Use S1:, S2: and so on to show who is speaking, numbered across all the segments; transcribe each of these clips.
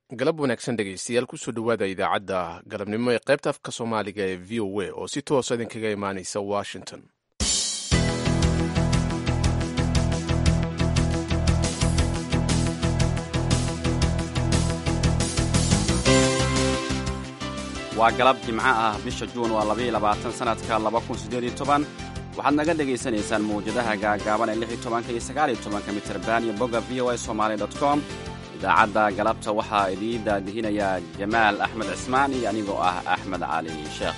S1: galab wanaagsan dhegaystayaal kusoo dhowaada idaacadda galabnimo ee qaybta afka soomaaliga ee v o a oo si toosa idinkaga imaanaysa washington
S2: waa galab jimco ah bisha juun waa labaiyo labaatan sanadka laba kun siddeed iyo toban waxaad naga dhegaysanaysaan mawjadaha gaagaaban ee lix iyo tobanka iyo sagaal iyo tobanka mitirban iyo bogga v o a somaali dot com idaacadda galabta waxaa idiin daadihinayaa jamaal axmed cismaan iyo anigoo ah axmed cali sheekh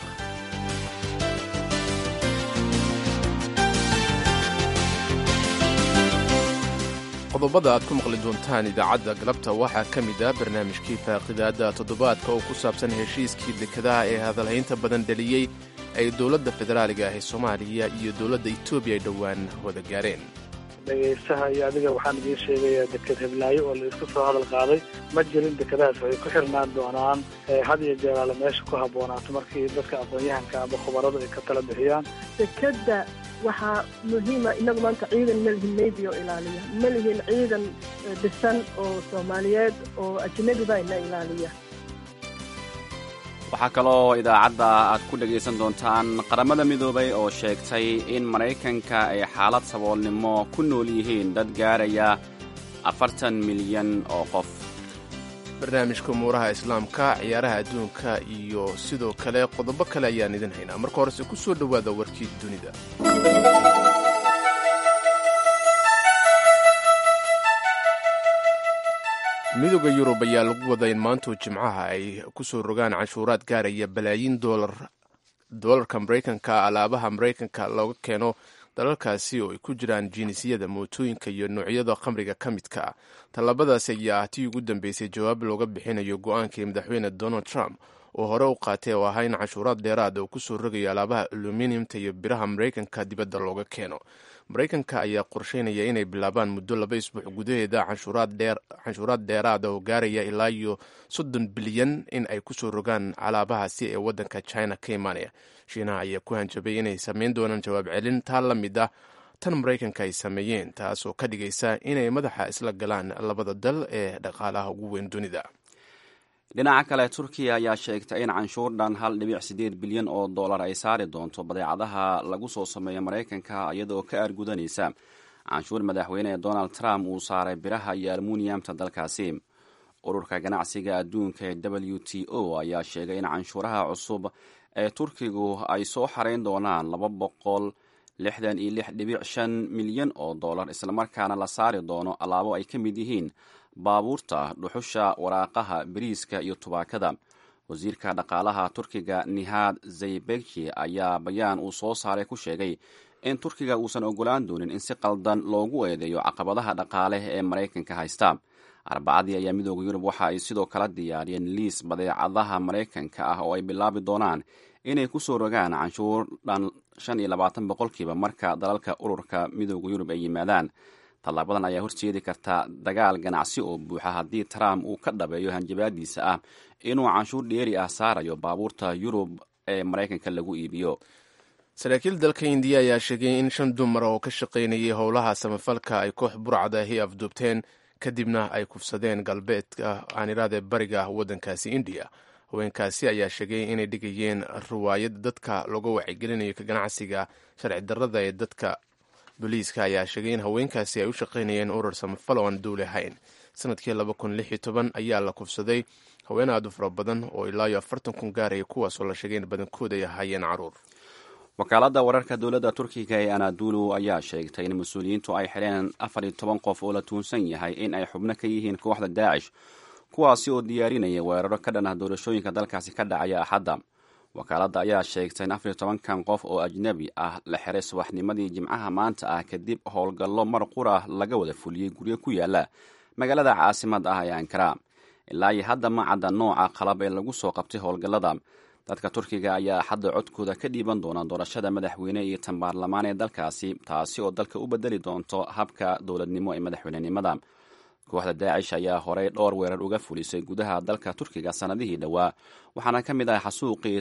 S1: qodobada aad ku maqli doontaan idaacadda galabta waxaa ka mid ah barnaamijkii faaqidaadda toddobaadka oo ku saabsan heshiiskii dekadaha ee hadalhaynta badan dhaliyey ay dowladda federaaliga ah ee soomaaliya iyo dowladda etoobiya ay dhowaan wada gaareen
S3: dhegaystaha iyo adiga waxaan idiin sheegayaa deked heblaayo oo la isku soo hadal qaaday ma jirin dekadahaas waxay ku xirnaan doonaan had iyo jeeraale meesha ku habboonaato markii dadka aqoon-yahanka ama khubaradu ay ka tala bixiyaan
S4: dekeda waxaa muhiima inagu maanta ciidan ma lihin navy oo ilaaliya ma lihin ciidan dhisan oo soomaaliyeed oo ajnabi baa ina ilaaliya
S2: waxaa kaloo idaacadda aad ku dhegaysan doontaan qaramada midoobay oo sheegtay in maraykanka ay xaalad saboolnimo ku nool yihiin dad gaaraya afartan milyan oo qof
S1: barnaamijka umuuraha islaamka ciyaaraha adduunka iyo sidoo kale qodobo kale ayaan idin haynaa marka horese ku soo dhowaada warkii dunida midooda yurub ayaa lagu wada in maantuu jimcaha ay ku soo rogaan canshuuraad gaaraya balaayiin doolarka maraykanka alaabaha maraykanka looga keeno dalalkaasi oo ay ku jiraan jinisiyada mootooyinka iyo noocyada khamriga ka midka ah tallaabadaasi ayaa ah tii ugu dambeysay jawaab looga bixinayo go-aankii madaxweyne donald trump oo hore u qaatay oo ahaa in canshuuraad dheeraada uu kusoo rogayo alaabaha aluminiumta iyo biraha maraykanka dibadda looga keeno maraykanka ayaa qorsheynaya inay bilaabaan muddo laba isbuuc gudaheeda canshuuraad dheeraada oo gaaraya ilaa iyo soddon bilyan in ay kusoo rogaan alaabahaasi ee waddanka china ka imaanaya shiinaha ayaa ku hanjabay inay sameyn doonaan jawaab celin taa la mid ah tan maraykanka ay sameeyeen taas oo ka dhigaysa inay madaxa isla galaan labada dal ee dhaqaalaha ugu weyn dunida
S2: dhinaca kale turkiya ayaa sheegtay in canshuur dhan hal dhibic siddeed bilyan oo dollar ay saari doonto badeecadaha lagu soo sameeyo maraykanka iyadoo ka aargudanaysa canshuur madaxweyne donald trump uu saaray biraha iyo almuniyamta dalkaasi ururka ganacsiga adduunka ee w t o ayaa sheegay in canshuuraha cusub ee turkigu ay soo xarayn doonaan laba boqol lixdan iyo lix dhibic shan milyan oo dollar islamarkaana la saari doono alaabo ay ka mid yihiin baabuurta dhuxusha waraaqaha bariiska iyo tubaakada wasiirka dhaqaalaha turkiga nihaad zaybeki ayaa bayaan uu soo saaray ku sheegay in turkiga uusan ogolaan doonin in si qaldan loogu eedeeyo caqabadaha dhaqaale ee maraykanka haysta arbacadii ayaa midooda yurub waxa ay sidoo kala diyaariyeen liis badeecadaha maraykanka ah oo ay bilaabi doonaan inay ku soo rogaan canshuur dhan shan iyo labaatan boqolkiiba marka dalalka ururka midooda yurub ay yimaadaan tallaabadan ayaa horjeedi karta dagaal ganacsi oo buuxa haddii trump uu ka dhabeeyo hanjabaadiisa ah inuu canshuur dheeri ah saarayo baabuurta yurub ee maraykanka lagu iibiyo
S1: saraakiil dalka indiya ayaa sheegay in shan dumar oo ka shaqaynayay howlaha samafalka ay koox burcadahi afduubteen kadibna ay kufsadeen galbeedka aaniraade bariga waddankaasi indiya haweenkaasi ayaa sheegay inay dhigayeen riwaayad dadka looga wacyigelinayo ka ganacsiga sharci darrada ee dadka booliiska ayaa sheegay in haweenkaasi ay u shaqaynayeen urur samafal oo aan duuli ahayn sanadkii laba kun lix iyo toban ayaa la kufsaday haween aad u fara badan oo ilaa iyo afartan kun gaaraya kuwaasoo la sheegay in badankood ay ahaayeen caruur
S2: wakaaladda wararka dowladda turkiga ee anadulu ayaa sheegtay in mas-uuliyiintu ay xidheen afar iyo toban qof oo la tuunsan yahay in ay xubno ka yihiin kooxda daacish kuwaasi oo diyaarinaya weeraro ka dhan ah doorashooyinka dalkaasi ka dhacaya axadda wakaaladda ayaa sheegtay in afar iyo tobankan qof oo ajnebi ah la xiray subaxnimadii jimcaha maanta ah kadib howlgallo mar qura laga wada fuliyey guryo ku yaala magaalada caasimad ah ee ankara ilaa iyo hadda ma cadda nooca qalab ee lagu soo qabtay howlgallada dadka turkiga ayaa xadda codkooda ka dhiiban doona doorashada madaxweyne iyo tan baarlamaan ee dalkaasi taasi oo dalka u bedeli doonto habka dowladnimo ee madaxweynenimada kooxda daacish ayaa horey dhowr weerar uga fulisay gudaha dalka turkiga sanadihii dhowaa waxaana ka mid ah xasuuqii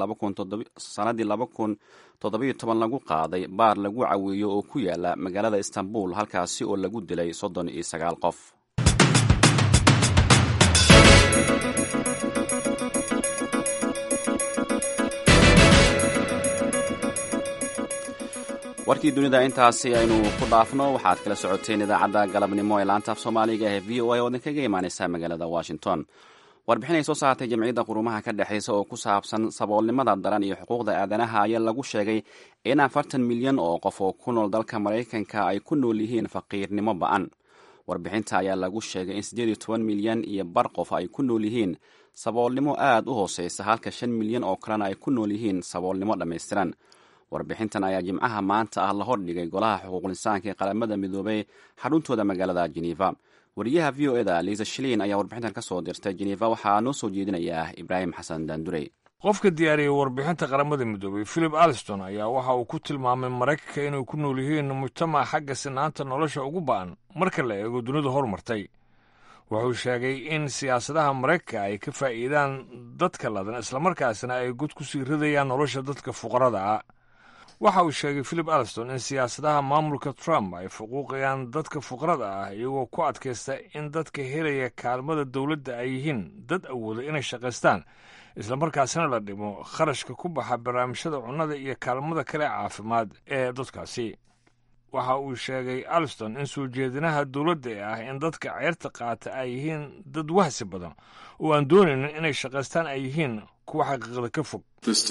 S2: sanadii laba kun toddobiyo toban lagu qaaday baar lagu caweeyo oo ku yaala magaalada istanbul halkaasi oo lagu dilay soddon iyo sagaal qof warkii dunida intaasi aynu ku dhaafno waxaad kala socoteen idaacadda galabnimo ee laanta af soomaaliga ee v o a oo idinkaga imaaneysa magaalada washington warbixin ay soo saartay jamciyadda qurumaha ka dhexeysa oo ku saabsan saboolnimada daran iyo xuquuqda aadanaha ayaa lagu sheegay in afartan milyan oo qof oo ku nool dalka maraykanka ay ku nool yihiin faqiirnimo ba-an warbixinta ayaa lagu sheegay in siddeed iyo toban milyan iyo bar qof ay ku nool yihiin saboolnimo aad u hooseysa halka shan milyan oo kalena ay ku nool yihiin saboolnimo dhammaystiran warbixintan ayaa jimcaha maanta ah la hordhigay golaha xuquuqlisaanka ee qaramada midoobay xaruntooda magaalada geneva wariyaha v o eda liisa shiliin ayaa warbixintan ka soo dirtay geneva waxaa noo soo jeedinaya ibraahim xasan daandurey
S5: qofka diyaariyey warbixinta qaramada midoobay philip alston ayaa waxa uu ku tilmaamay maraykanka inay ku nool yihiin mujtamac xagga sinaanta nolosha ugu ba'an marka la eego dunida horumartay wuxuu sheegay in siyaasadaha maraykanka ay ka faa'iidaan dadka ladan islamarkaasna ay god ku sii ridayaan nolosha dadka fuqarada ah waxa uu sheegay philip alston in siyaasadaha maamulka trump ay fuquuqayaan dadka fuqarada ah iyagoo ku adkaysta in dadka helaya kaalmada dowladda ay yihiin dad awooda inay shaqaystaan islamarkaasna la dhimo kharashka ku baxa barnaamijyada cunnada iyo kaalmada kale caafimaad ee dadkaasi waxa uu sheegay alston in soo jeedinaha dowladda ee ah in dadka ceyrta qaata ay yihiin dad wahsi badan oo aan doonaynin inay shaqaystaan ay yihiin kuwa xaqiiqda ka fog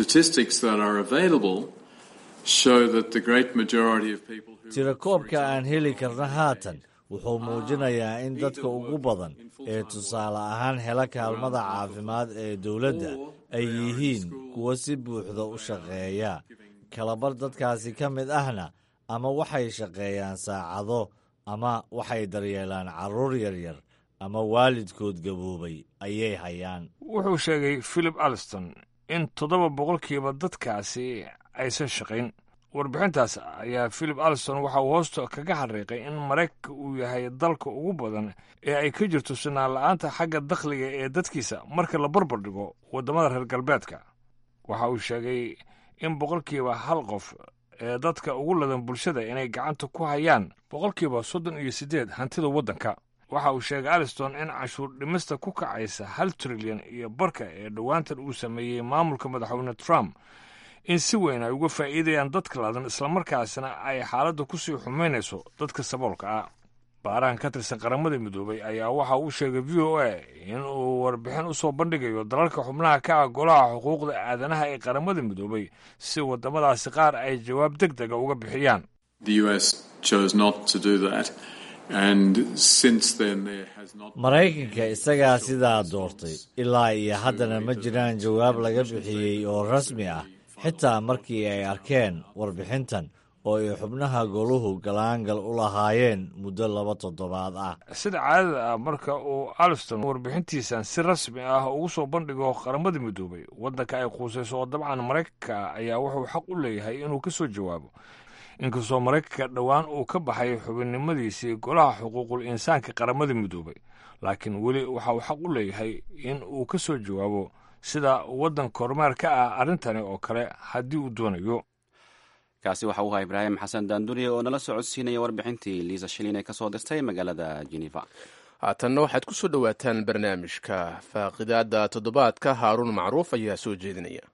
S6: tirakoobka aan heli karna haatan wuxuu muujinayaa in dadka ugu badan ee tusaale ahaan hela kaalmada caafimaad ee dowladda ay yihiin kuwa si buuxda u shaqeeya kalabar dadkaasi ka mid ahna ama waxay shaqeeyaan saacado ama waxay daryeelaan carruur yaryar ama waalidkood gaboobay ayay hayaan
S5: wuxuu sheegay philip alston in toddoba boqolkiiba dadkaasi aysan shaqayn warbixintaas ayaa philip alston waxa uu hoosta kaga xariiqay in maraykanka uu yahay dalka ugu badan ee ay ka jirto sinaan la-aanta xagga dakhliga ee dadkiisa marka la barbar dhigo waddamada reer galbeedka waxa uu sheegay in boqolkiiba hal qof ee dadka ugu ladan bulshada inay gacanta ku hayaan boqolkiiba soddon iyo siddeed hantida waddanka waxa uu sheegay aliston in cashuur dhimista ku kacaysa hal trilyan iyo barka ee dhowaantan uu sameeyey maamulka madaxweyne trump in si weyn ay uga faa'iidayaan dadka ladan islamarkaasna ay xaaladda ku sii xumaynayso dadka saboolka ah baarahan ka tirsan qaramada midoobay ayaa waxa uu sheegay v o a in uu warbixin u soo bandhigayo dalalka xubnaha ka ah golaha xuquuqda aadanaha ee qaramada midoobay si waddamadaasi qaar ay jawaab deg dega uga bixiyaan
S6: maraykanka isagaa sidaa doortay ilaa iyo haddana ma jiraan jawaab laga bixiyey oo rasmi ah xitaa markii ay arkeen warbixintan oo ay xubnaha goluhu galaangal u lahaayeen muddo laba toddobaad ah
S5: sida caadada ah marka uu alston warbixintiisan si rasmi ah ugu soo bandhigo qaramada midoobay waddanka ay quusayso oo dabcan maraykanka ayaa wuxuu xaq u leeyahay inuu ka soo jawaabo inkastoo maraykanka dhowaan uu ka baxay xubinnimadiisii golaha xuquuqul insaanka qaramada midoobay laakiin weli waxa uu xaq u leeyahay in uu ka soo jawaabo sida waddan kormeer ka ah arrintani oo kale haddii uu doonayo
S2: kaasi waxa uu ahaa ibraahim xasan daanduriye oo nala socodsiinaya warbixintii liisa shilin ee ka soo dirtay magaalada geneva
S1: haatanna waxaad ku soo dhowaataan barnaamijka faaqidaadda toddobaadka haaruun macruuf ayaa soo jeedinaya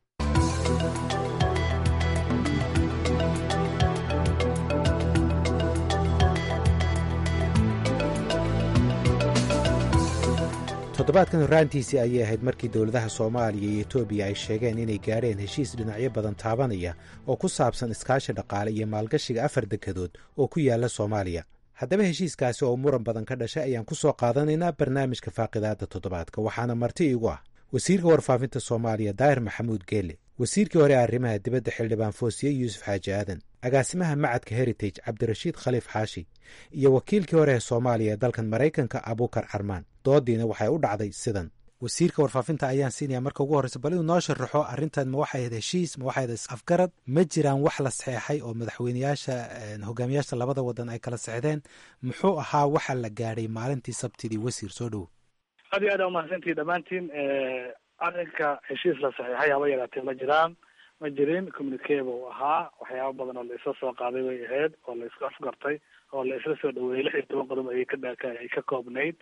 S7: toddobaadkan horraantiisii ayay ahayd markii dowladaha soomaaliya iyo etoobiya ay sheegeen inay gaadheen heshiis dhinacyo badan taabanaya oo ku saabsan iskaashi dhaqaale iyo maalgashiga afar dekedood oo ku yaala soomaaliya haddaba heshiiskaasi oo muran badan ka dhashay ayaan ku soo qaadanaynaa barnaamijka faaqidaadda toddobaadka waxaana marti iigu ah wasiirka warfaafinta soomaaliya daahir maxamuud geele wasiirkii hore arrimaha dibadda xildhibaan foosiye yuusuf xaaji aadan agaasimaha macadka heritage cabdirashiid khaliif xaashi iyo wakiilkii hore ee soomaaliya ee dalkan maraykanka abuukar carmaan doodiina waxay u dhacday sidan wasiirka warfaafinta ayaan siinaya marka ugu horreysa bal inuu noo sharaxo arrintan ma waxay ahayd heshiis ma waxay ahayd is-afgarad ma jiraan wax la saxeexay oo madaxweyneyaasha hogaamiyaasha labada wadan ay kala sexdeen muxuu ahaa waxa la gaadhay maalintii sabtidii wasiir soo dhowo
S3: aad iyo aad aa umahadsantihi dhammaantiin arrinka heshiis la saxiixay haba yaraatee ma jiraan ma jirin communicaba uu ahaa waxyaaba badan oo la isla soo qaaday bay ahayd oo la isku afgartay oo la isla soo dhaweeyey lix iyo toban qodob ayay ka ay ka koobnayd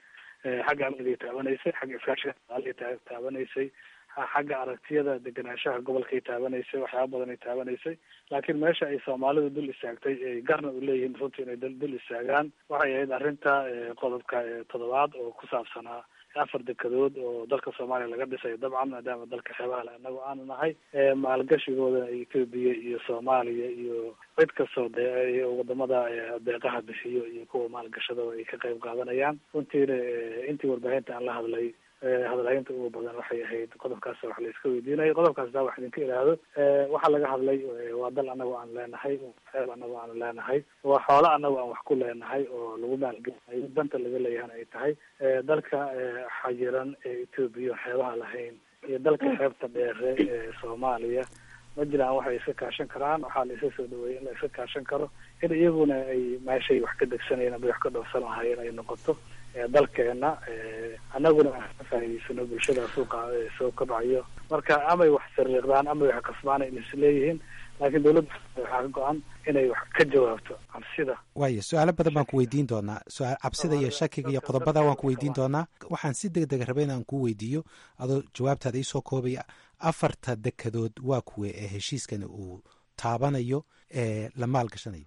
S3: xagga amnigay taabanaysay xagga iskaashiga dhaqaalay taabanaysay xagga aragtiyada degenaanshaha gobolkay taabanaysay waxyaaba badan ay taabanaysay laakiin meesha ay soomaalidu dul istaagtay ay garna u leeyihiin runtii inay dul istaagaan waxay ahayd arrinta qodobka toddobaad oo ku saabsanaa afar dekedood oo dalka soomaaliya laga dhisayo dabcan maadaama dalka xeebaha le anagu aanu nahay maalgashigooda etoobiya iyo soomaaliya iyo cid kastoo de wadamada deeqaha bixiyo iyo kuwa maalgashadaba ay ka qayb qaadanayaan runtiina intii warbaahinta aan la hadlay hadalhaynta ugu badan waxay ahayd qodobkaas wax la iska weydiinayo qodobkaas daa wax idinka idhaahdo waxaa laga hadlay waa dal anagu aan leenahay xeeb anagu aanu leenahay waa xoolo anagu aan wax ku leenahay oo lagu maalgelinayo danta laga leeyahana ay tahay dalka xayiran ee etoobiya xeebaha lahayn iyo dalka xeebta dheere ee soomaaliya ma jiraan waxay iska kaashan karaan waxaa la isa soo dhaweeyay in la iska kaashan karo in iyaguna ay meeshay wax ka degsanayeen ama wax ka dhowrsan lahaayeen ay noqoto dalkeena annaguna ka faa'idaysano bulshada suuqa soo kabcayo marka amay wax sariiqdaan amay wax kasbaana in isleeyihiin laakiin dawladda waxaa ka go-an inay wax ka jawaabto cabsida
S7: waayo su-aalo badan baan ku weydiin doonaa su-aal cabsida iyo shakiga iyo qodobada waan ku weydiin doonaa waxaan si deg dega rabay inaan kuu weydiiyo adoo jawaabtaada iisoo koobaya afarta dekedood waa kuwe ee heshiiskani uu taabanayo ee la maalgashanayo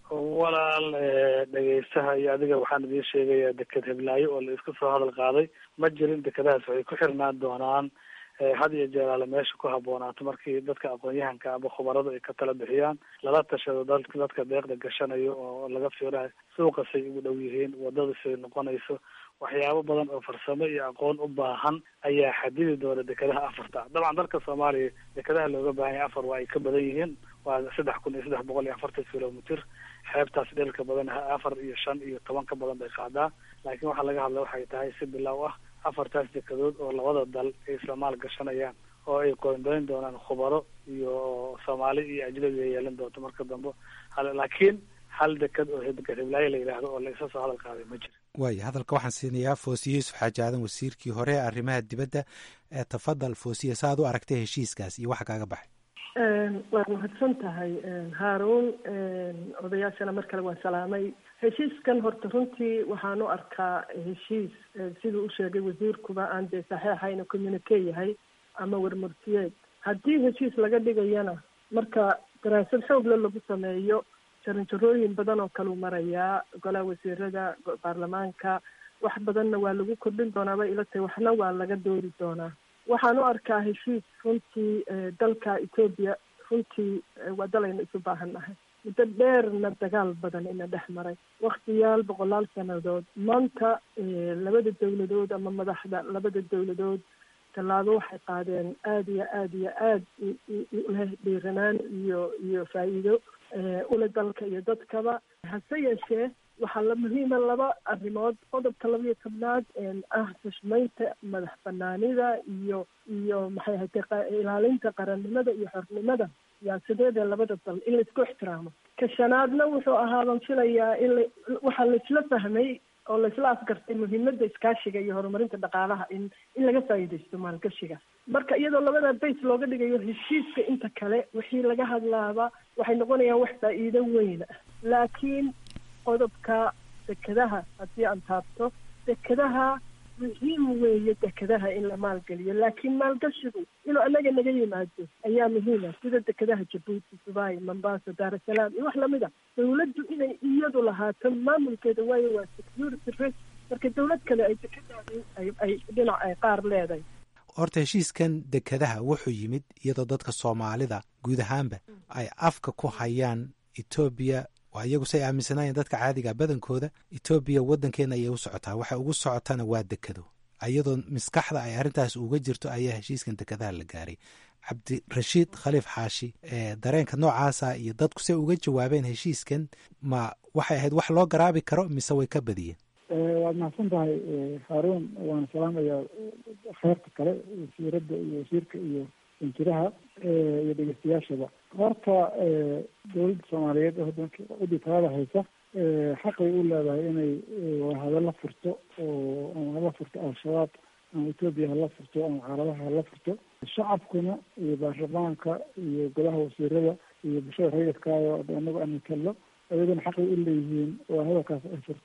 S3: walaal dhegeystaha iyo adiga waxaan idiin sheegayaa deked heblaayo oo la isku soo hadal qaaday ma jirin dekedahaas waxay ku xirnaan doonaan had iyo jeeraale meesha ku habboonaato markii dadka aqoon-yahanka ama khubaradu ay ka tala bixiyaan lala tashado dal dadka deeqda gashanayo oo laga fiirayo suuqasay ugu dhow yihiin wadadasay noqonayso waxyaabo badan oo farsamo iyo aqoon u baahan ayaa xadidi doona dekedaha afarta dabcan dalka soomaaliya dekedaha looga baahan yahay afar waa ay ka badan yihiin waa saddex kun iyo saddex boqol iyo afartan kilomitr xeebtaas dherka badan afar iyo shan iyo toban ka badan bay qaadaa laakiin waxaa laga hadla waxay tahay si bilow ah afartaas dekedood oo labada dal ay isla maal gashanayaan oo ay qoondoyn doonaan khubaro iyo soomaali iyo ajnabi ay yeelan doonto marka dambe laakiin hal deked oo heblaayo la yidhaahdo oo la isa soo hadal qaaday ma jiro
S7: waaya hadalka waxaan siinayaa foosiye yuusuf xaaji aadan wasiirkii hore ee arrimaha dibadda ee tafadal foosiye sa ad u aragtay heshiiskaas iyo waxa kaaga baxay
S4: waad mahadsan tahay haaruun odayaashana mar kale waan salaamay heshiiskan horta runtii waxaan u arkaa heshiis siduu u sheegay wasiirkuba aan dee saxeixayna communique yahay ama warmurtiyeed haddii heshiis laga dhigayana marka daraasad xoogle lagu sameeyo jaranjarooyin badan oo kaleu marayaa golaha wasiirada baarlamaanka wax badanna waa lagu kordhin doonaa bay ila tahay waxna waa laga doori doonaa waxaan u arkaa heshiis runtii dalka etoobiya runtii waa dalaynu isu baahan nahay muddo dheerna dagaal badan ina dhex maray waktiyaal boqolaal sanadood maanta labada dawladood ama madaxda labada dawladood tallaabo waxay qaadeen aada iyo aada iyo aad leh dhiiranaan iyo iyo faa'iido ule dalka iyo dadkaba hase yeeshee waxaa la muhiima laba arrimood qodobka laba iyo tobnaad ah xushmaynta madax banaanida iyo iyo maxay ahayd ilaalinta qarannimada iyo xornimada siyaasadeeda labada dal in laisku ixtiraamo ka shanaadna wuxuu ahaa baan filayaa in la waxaa laisla fahmay oo laisla afgartay muhiimada iskaashiga iyo horumarinta dhaqaalaha in in laga faa'iidaysto maalgashiga marka iyadoo labada base looga dhigayo heshiiska inta kale wixii laga hadlaaba waxay noqonayaan wax faa'iido weyn ah laakiin qodobka dekedaha haddii aan taabto dekedaha muhiim weeye dekedaha in la maalgeliyo laakiin maalgashigu inuu anaga naga yimaado ayaa muhiima sida dekedaha jabuuti dubai mombasa daarasalaam iyo wax lamid a dawladdu inay iyadu lahaato maamulkeeda waayo waa security risk marka dawlad kale ay dekedaadi ay dhinac ay qaar leedahay
S7: horta heshiiskan dekedaha wuxuu yimid iyadoo dadka soomaalida guud ahaanba ay afka ku hayaan etoobiya waa iyagu say aaminsanaayeen dadka caadiga badankooda etoobiya waddankeena ayay u socotaa waxay ugu socotana waa dekado iyadoo maskaxda ay arrintaas uga jirto ayaa heshiiskan dekadaha la gaaray cabdirashiid khaliif xaashi dareenka noocaasa iyo dadku say uga jawaabeen heshiiskan ma waxay ahayd wax loo garaabi karo mise way ka badiyeen
S8: waad mahadsan tahay haaruun waana salaamayaa kheyrta kale wasiiradda iyo wasiirka iyo injiraha iyo dhegeystayaashaba horta dowladda soomaaliyeed ee waddanka cidii talada haysa xaqay u leedahay inay hadalla furto oo ama hala furto al-shabaab ama etoobiya hala furto ama caaladaha hala furto shacabkuna iyo baarlamaanka iyo golaha wasiirada iyo bulshada rayidkaayo anagu aan matallo ayaguna xaqay u leeyihiin oo hadalkaas ay furtay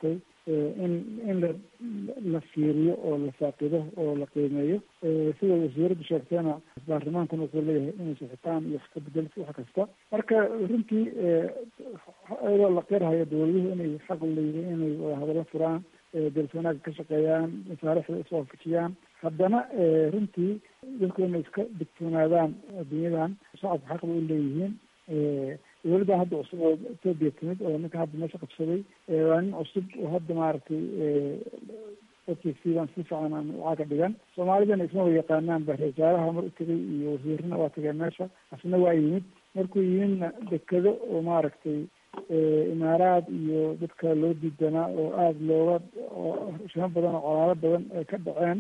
S8: in in la la fiiriyo oo la faaqido oo la qiimeeyo sida wasiiraddu sheegtayna baarlamaankan wuxuu leeyahay inay sixitaan iyo wax ka bedel wax kasta marka runtii iyadoo la qirhayo dowladuhu inay xaq leeyihiin inay wadahadalo furaan dalka wanaagga ka shaqeeyaan masaarixda iswaafajiyaan haddana runtii dadku inay iska digtoonaadaan adduunyadan shacabka xaq bay u leeyihiin dowladda hadda cusub oo etoobiya timid oo ninka hadda meesha qabsaday waa nin cusub oo hadda maaragtay dadkiisiibaan si fiican aan lacag dhigan soomaalidana isma wa yaqaanaan ba wasaaraha mar u tegay iyo wasiirana waa tageen meesha asna waa yimid markuu yimidna dekado oo maaragtay imaaraad iyo dadka loo diidanaa oo aada looga shimo badan oo colaalo badan ay ka dhaceen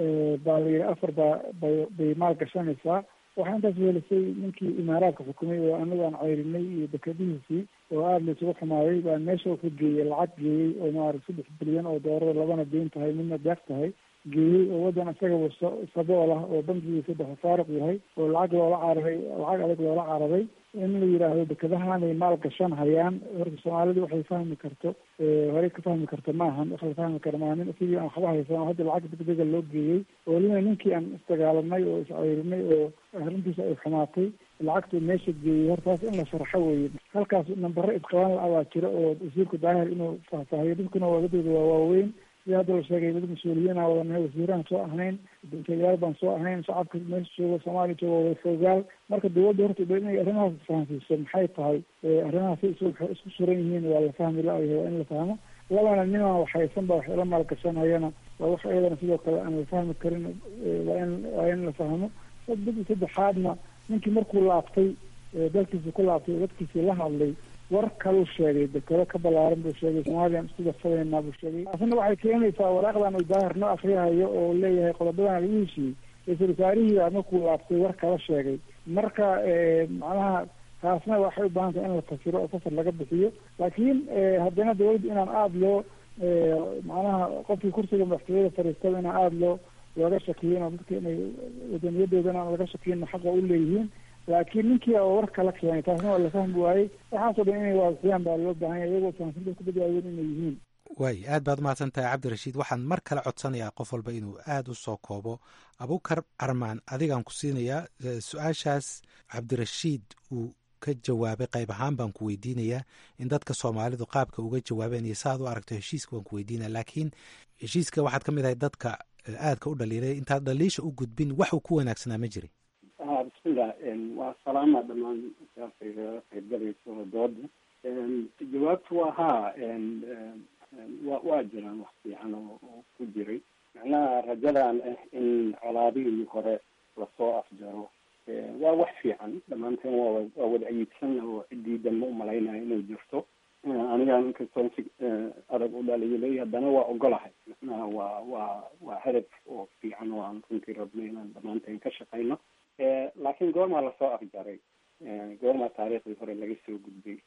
S8: baa la yidhi afar baa bay bay maal gashanaysaa waxaa intaas weelisay ninkii imaaraadka xukumay oo anagu aan ceyrinay iyo dekadihiisii oo aada la isugu xumaaday baa meesha ka geeyey lacag geeyey oo maarata saddex bilyan oo doorada labana deyn tahay midna deeq tahay geeyey oo waddan isagaba sabool ah oo bankigiisa dhexe faaruq yahay oo lacag loola cararay lacag adag loola cararay in la yidhaahdo dekadahanay maal gashan hayaan horta soomaalidu waxay fahmi karto horey ka fahmi karto maahan wax la fahmi karo maaha nin sidii aan waxba haysan oo hadda lacag degdega loo geeyey oo lina ninkii aan isdagaalanay oo isceyrinay oo arrintiisa ay xumaatay lacagtuu meesha geeyey hortaas in la sharxo weeye halkaas nambaro isqaban la abaa jira oo wasiirku daahir inuu faahfaahiyo dadkuna waa dadooda waa waaweyn sida hadda la sheegay dad mas-uuliyiin aan wadanahay wasiiraan soo ahnayn dantayaal baan soo ahayn shacabka meesha jooga soomaaliya jooga wada foogaal marka dawladda horta dha inay arrimahaas fahamsiiso maxay tahay arrimahaas is isku suran yihiin waa la fahmi la-yahay waa in la fahmo labana nimaan waxhaysan ba wax ila maalgashanayana waa wax iyadana sidoo kale aan la fahmi karin waa in waa in la fahmo dad saddexaadna ninkii markuu laabtay dalkiisa ku laabtay oo dadkiisii la hadlay war kaluu sheegay dekado ka balaaran buu sheegay soomaliyan isku darsadeynaa buu sheegay taasina waxay keenaysaa waraaqdan uu daahir noo akriyahayo oo leeyahay qodobadan lagu heshiiyey ra-iisul wasaarihiibaa markuu laabtay war kala sheegay marka macnaha taasna waxay u baahan tahay in la fasiro oo fasar laga bixiyo laakiin haddana dawladda inaan aada loo macnaha qofkii kursiga madaxtooyada fadhiistada inaan aada loo looga shakiyin oo dadka inay wadaniyadoodana aan laga shakiyin xaqa u leeyihiin laakiin ninkii oo war kala keenay taasna waa la fahmi waayey waxaasoo dhan inay waasiyaan baa loo baahan yahay iyagoo fahamsinta ku badwaawen inay yihiin
S7: waay aad baad umahadsan tahay cabdirashiid waxaan mar kale codsanayaa qof walba inuu aada u soo koobo abukar armaan adigaan ku siinayaa su-aashaas cabdirashiid uu ka jawaabay qayb ahaan baan ku weydiinayaa in dadka soomaalidu qaabka uga jawaabeen iyo saaad u aragto heshiiska baan ku weydiinaya laakiin heshiiska waxaad ka mid ahay dadka aadka u dhaliilay intaad dhaliisha u gudbin waxuu ku wanaagsanaa ma jirin
S9: bismillah waa salaama dhamaan saafayga qaybgalayso dooda jawaabtu waa haa wa waa jiraan wax fiican oo ku jiray macnaha rajadan ah in colaadihii hore lasoo afjaro waa wax fiican dhammaanteen waa waa wada ayiidsan oo cidiidan ma umalaynayo inay jirto anigaan inkastoo si adag u dhaliilay haddana waa ogolahay macnaha waa waa waa hadaf oo fiican oo aan runtii rabno inaan dhammaanteen ka shaqayno laakiin goormaa lasoo afjaray goormaa taariikhdii hore laga soo gudbay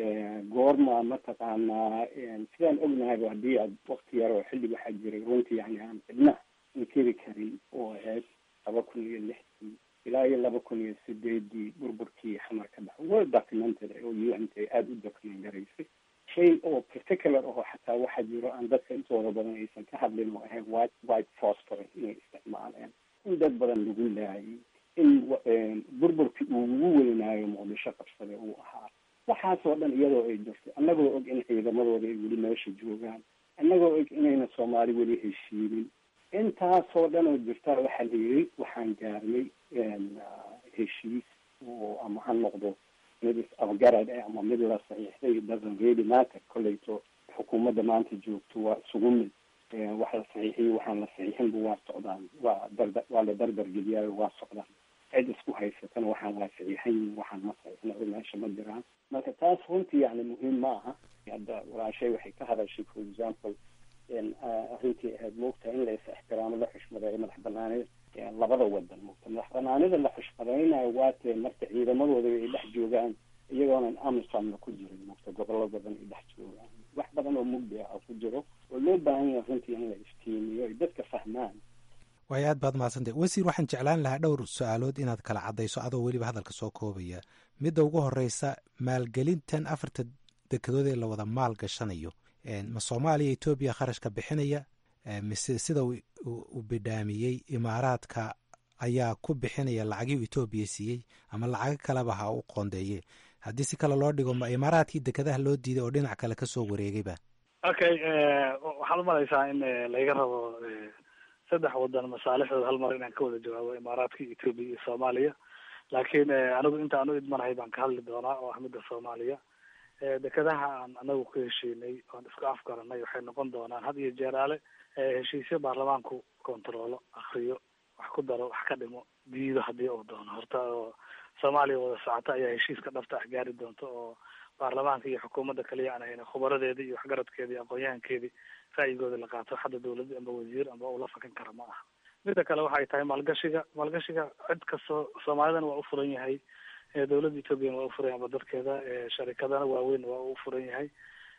S9: goorma mataqaanaa sidaan ognahayba haddii aad wakti yar oo xilli waxaa jiray runtii yani aan cidna inkeri karin oo ahayd laba kun iyo lixdii ilaa iyo laba kun iyo sideedii burburkii xamar ka dhaca well documented oo u n t aada u document garaysay shay oo particular oo xataa waxaa jiro aan dadka intooda badan aysan ka hadlin oo ahayd white white phosphorus inay isticmaaleen in dad badan lagu laayay in burburkii uu ugu weynaayo muqdisho qabsade uu ahaa waxaasoo dhan iyadoo ay jirto annagoo og in ciidamadooda ay weli meesha joogaan annagoo og inayna soomaali weli heshiinin intaasoo dhan oo jirtaa waxaa la yiri waxaan gaarnay heshiis oo ama ha noqdo mid is-afgarad ah ama mid la saxiixday doesn't really matter kolleyto xukuumadda maanta joogto waa isugu mid wax la saxiixiyey waxaan la saxiixinba waa socdaan waa darda waa la dardargeliyaayo waa socdaan cid isku haysatana waxaan waa saxiixan yihin waxaan ma saxiixna meesha ma jiraan marka taas runtii yani muhiim ma aha hadda walaashay waxay ka hadashay for example arrintii ahayd moogta in la is ixtiraamo la xushmadeeyo madax banaanida labada wadan moogta madax banaanida la xushmadaynayo waatee marka ciidamadooda ay dhex joogaan iyagoonan amisomna ku jirin moogta gobollo badan ay dhex joogaan wax badan oo mugdi ah ku jiro oo loo baahan yahay runtii in la iftiimiyo ay dadka fahmaan
S7: waayo aad baad mahadsantay wasiir waxaan jeclaan lahaa dhowr su-aalood inaad kala caddayso adoo weliba hadalka soo koobaya midda ugu horeysa maalgelintan afarta dekedood ee la wada maal gashanayo ma soomaaliya etoobiya kharashka bixinaya mise sida uu bidhaamiyey imaaraadka ayaa ku bixinaya lacagii etoobiya siiyey ama lacago kaleba ha u qoondeeye haddii si kale loo dhigo ma imaaraadkii dekedaha loo diiday oo dhinac kale kasoo wareegayba
S3: okay waxaad umalaysaa in layga rabo saddex wadan masaalixdooda hal mar inaan ka wada jawaabo imaaraadka etoobiya iyo soomaaliya laakiin anigu inta aan u idmanahay baan ka hadli doonaa oo ah midda soomaaliya dekedaha aan anagu ku heshiinay oon isku afgaranay waxay noqon doonaan had iyo jeeraale heshiisyo baarlamaanku kontaroolo akriyo wax ku daro wax ka dhimo diido haddii uu doono horta oo soomaaliya wada socota ayaa heshiiska dhabta ah gaari doonta oo baarlamaanka iyo xukuumadda kaliya aan hayna khubaradeedii iyo waxgaradkeedii iyo aqoon-yahankeedii ra'yigooda la qaato hadda dawladda amba wasiir amba ula fakan kara ma aha midda kale waxay tahay maalgashiga maalgashiga cid kastoo soomaalidana waa u furan yahay dawladda ethoobiana waa u furan yahay amba dadkeeda sharikadana waaweyn waa u furan yahay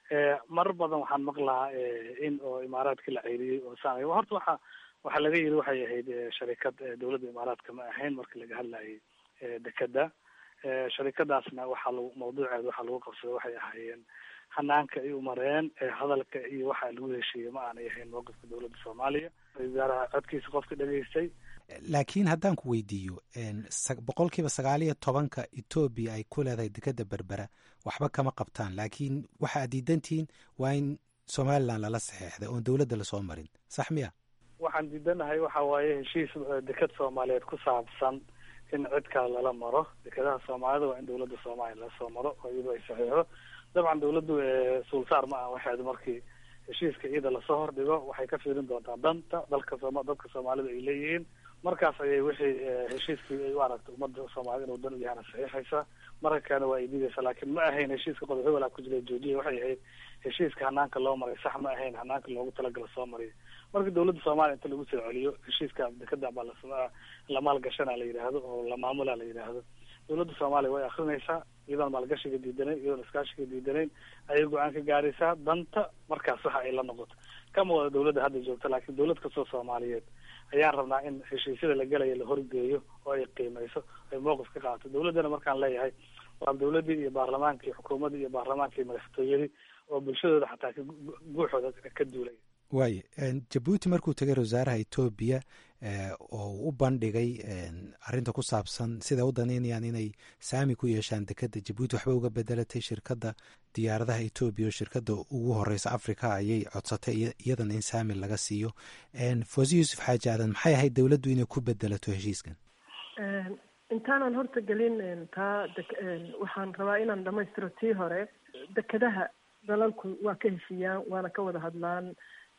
S3: marar badan waxaan maqlaa in oo imaaraadkii la ceyriyey oo saan horta waxa waxaa laga yiri waxay ahayd sharikad dawladda imaaraadka ma ahayn markii laga hadlayay dekeda sharikadaasna waxaa lagu mawduuceeda waxaa lagu qabsaday waxay ahaayeen hanaanka ay umareen hadalka iyo waxa lagu heshiiyey ma aanay ahayn mowqifka dawladda soomaaliya wasaaraha codkiisa qofka dhegaystay
S7: laakiin haddaan ku weydiiyo boqol kiiba sagaal iyo tobanka etoobiya ay ku leedahay dekeda berbera waxba kama qabtaan laakiin waxa ad diidantihiin waa in somaliland lala saxeexday oon dawladda lasoo marin sax miya
S3: waxaan diidanahay waxa waaye heshiis deked soomaaliyeed ku saabsan in cid kale lala maro dekedaha soomaalida waa in dawladda soomaaliya lasoo maro oo iyadoo ay saxiixdo dabcan dawladdu suulsaar ma aha waxeed markii heshiiska iyada lasoo hordhigo waxay ka fiirin doontaa danta dalka sooma dadka soomaalida ay leeyihiin markaas ayay wixii heshiiskii ay u aragtay ummadda soomaalida inuu dan u yahana saxiixaysa marka kalena waa ay diidaysa laakiin ma ahayn heshiiska qodob hebelaa ku jira joojiya waxay ahayd heshiiska hanaanka loo maray sax ma ahayn hanaanka loogu talagala soo mariya marka dawladda soomaaliya inta lagu soo celiyo heshiiska dekeda baa la la maalgashana la yidhaahdo oo la maamula la yidhaahdo dawladda soomaaliya way akrinaysaa iyadoon maalgashiga diidanayn iyadoon iskaashiga diidanayn ayay go-aan ka gaaraysaa danta markaas waxa ay la noqoto kama wada dawladda hadda joogta laakiin dawlad kastoo soomaaliyeed ayaan rabnaa in heshiisyada la gelaya la horgeeyo oo ay qiimeyso ay mowqif ka qaadato dawladdana markaan leeyahay waa dawladdii iyo baarlamaankii xukuumaddii iyo baarlamaankii madaxtooyadii oo bulshadooda xataa guuxooda ka duulay
S7: waayo jabuuti markuu tegay wasaaraha etoobiya oo u bandhigay arrinta ku saabsan siday u danaynayaan inay saami ku yeeshaan dekeda jabuuti waxba uga bedelatay shirkadda diyaaradaha etoobiya oo shirkadda ugu horeysa africa ayay codsatay iyadana in saami laga siiyo fosi yuusuf xaaji aadan maxay ahayd dowladdu inay ku bedelato heshiiskan
S4: intaanan horta gelin taa waxaan rabaa inaan dhamaystiro tii hore dekedaha dalalku waa ka heshiiyaan waana ka wada hadlaan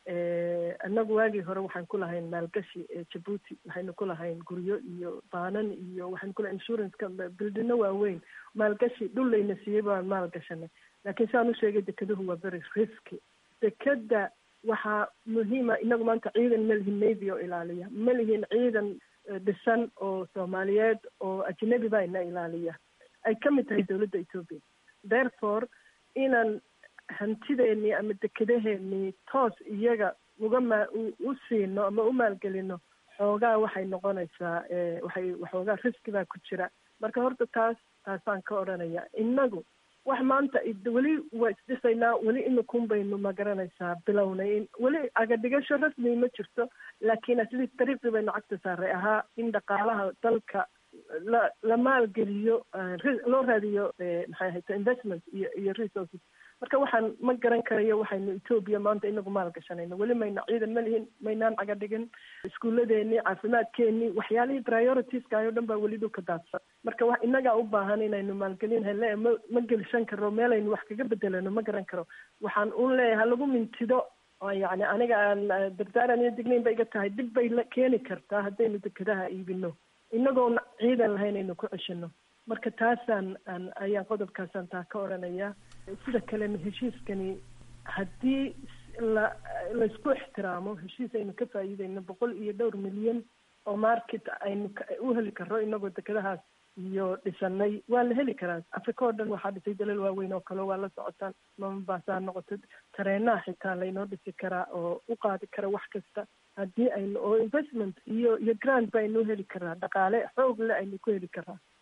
S4: annagu waagii hore waxaan ku lahayn maalgashi jabuuti waxaynu ku lahayn guryo iyo baanan iyo waxaynu ku lahayn insuranceka bildino waaweyn maalgashi dhul layna siiyey baan maalgashanay laakiin saan u sheegay dekeduhu waa very risky dekeda waxaa muhiima inagu maanta ciidan ma lihin navy oo ilaaliya ma lihin ciidan dhisan oo soomaaliyeed oo ajnabi baa ina ilaaliya ay ka mid tahay dawladda ethoopia therefore inaan hantideenii ama dekedaheenii toos iyaga uga maa u siino ama u maalgelino xoogaa waxay noqonaysaa waxay waxoogaa riski baa ku jira marka horta taas taasaan ka odhanaya innagu wax maanta weli waa isdhisaynaa weli imikun baynu ma garanaysaa bilownay weli agadhigasho rasmi ma jirto laakiin asli dariiqii baynu cagta saaray ahaa in dhaqaalaha dalka la la maalgeliyo loo raadiyo maxay ahayta investment iyo iyo resources marka waxaan ma garan karayo waxaynu etoobiya maanta inagu maalgashanayno weli mayna ciidan ma lihin maynaan caga dhigin iskuuladeenii caafimaadkeenii waxyaalihii prioritieskaayo o dhan baa weli dhulka daadsan marka wax inagaa u baahan inaynu maalgelin hele ma ma gelshan karo meelaynu wax kaga bedelano ma garan karo waxaan un leeyahay halagu mintido yani aniga aan dardaaran iyo dignayn ba iga tahay dib bay la keeni kartaa haddaynu dekedaha iibino inagoona ciidan lahayn aynu ku ceshino marka taasaan aan ayaan qodobkaasaan taa ka odhanaya sida kalena heshiiskani haddii la laysku ixtiraamo heshiis aynu ka faa'iideyno boqol iyo dhowr milyan oo market aynu u heli karo inagoo dekedahaas iyo dhisanay waa la heli karaa africa oo dhan waxaa dhisay dalal waaweyn oo kale waa la socotaan mamabaasaa noqoto tareenaha xitaa laynoo dhisi karaa oo u qaadi kara wax kasta haddii aynu oo investment iyo iyo grant ba aynu heli karaa dhaqaale xoog le aynu ku heli karaa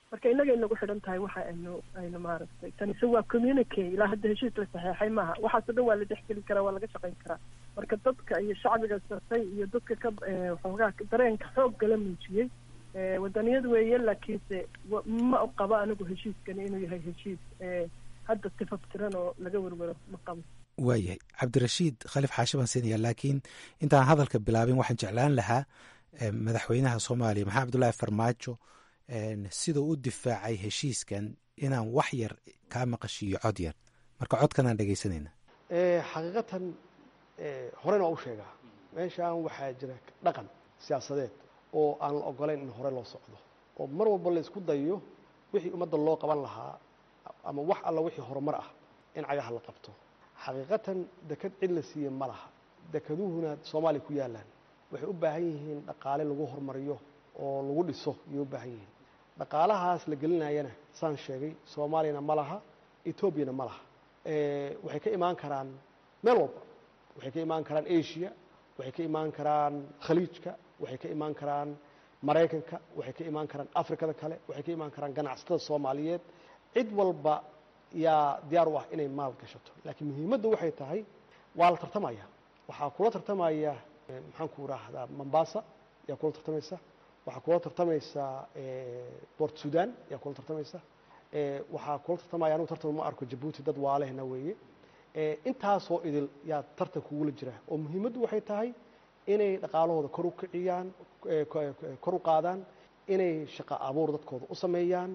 S4: marka innaga inagu xidhan tahay waxa aynu aynu maaragtay tanise waa communique ilaa hadda heshiis la saxeexay maaha waxaasoo dhan waa la dhexgeli karaa waa laga shaqayn karaa marka dadka iyo shacbiga sartay iyo dadka ka xoogaa dareenka xoogga la muujiyey wadaniyad weeye laakiinse ma qabo anigu heshiiskani inuu yahay heshiis hadda tifaftiran oo laga werwero ma qabo
S7: waayahay cabdirashiid khaliif xaashi baan siinaya laakiin intaan hadalka bilaabin waxaan jeclaan lahaa madaxweynaha soomaaliya maxamed abdullaahi farmaajo siduu u difaacay heshiiskan inaan wax yar kaa maqashiiyo cod yar marka codkanaan dhegaysanayna
S10: xaqiiqatan horena waa u sheegaa meeshaan waxaa jira dhaqan siyaasadeed oo aan la ogolayn in hore loo socdo oo mar walba la isku dayo wixii ummadda loo qaban lahaa ama wax alla wixii horumar ah in cagaha la qabto xaqiiqatan deked cid la siiye ma laha dekeduhuna soomaaliya ku yaalaan waxay u baahan yihiin dhaqaale lagu horumariyo oo lagu dhiso ayay u baahan yihiin dhaqaalahaas la gelinayana saan sheegay soomaaliyana ma laha etoobiyana ma laha waxay ka imaan karaan meel walba waxay ka imaan karaan asia waxay ka imaan karaan khaliijka waxay ka imaan karaan maraykanka waxay ka imaan karaan afrikada kale waxay ka imaan karaan ganacsatada soomaaliyeed cid walba yaa diyaar u ah inay maal gashato laakiin muhiimadda waxay tahay waa la tartamaya waxaa kula tartamaya maxaan ku raahdaa mombasa yaa kula tartamaysa waxaa kula tartamaysa bort sudan yaa kula tartamaysa waxaa kula tartamaya anugu tartan ma arko jabuuti dad waalehna weeye intaasoo idil yaa tartan kugula jira oo muhiimaddu waxay tahay inay dhaqaalahooda kor u kiciyaan kor u qaadaan inay shaqo abuur dadkooda u sameeyaan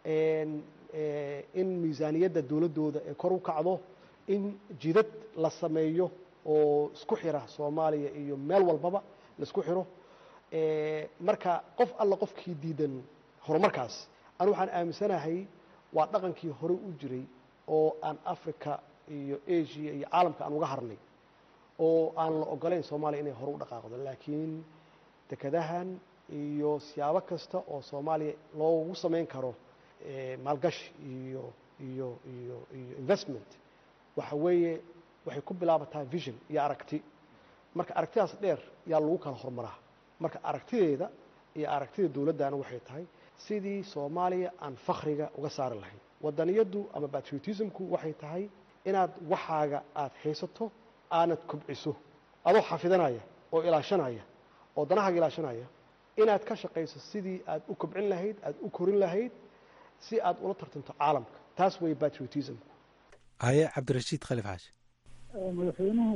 S10: in miisaaniyadda dowladdooda ee kor u kacdo in jidad la sameeyo oo isku xira soomaaliya iyo meel walbaba la isku xiro marka qof alla qofkii diidan horumarkaas anu waxaan aaminsanahay waa dhaqankii hore u jiray oo aan africa iyo asia iyo caalamka aan uga harnay oo aan la ogolayn soomaaliya inay hore u dhaqaaqdo laakiin dekadahan iyo siyaabo kasta oo soomaaliya loogu samayn karo maalgashi iyo iyo iyo iyo investment waxa weeye waxay ku bilaabataa vision iyo aragti marka aragtidaas dheer yaa lagu kala horumaraa marka aragtideeda iyo aragtida dowladdana waxay tahay sidii soomaaliya aan fakriga uga saari lahayn wadaniyaddu ama patriotismku waxay tahay inaad waxaaga aada haysato aanad kobciso adoo xafidanaya oo ilaashanaya oo danahaaga ilaashanaya inaad ka shaqayso sidii aad u kobcin lahayd aad u korin lahayd si aad ula tartanto caalamka taas way patriotismku
S7: haye cabdirashiid khaliif xaashi
S8: madaxweynuhu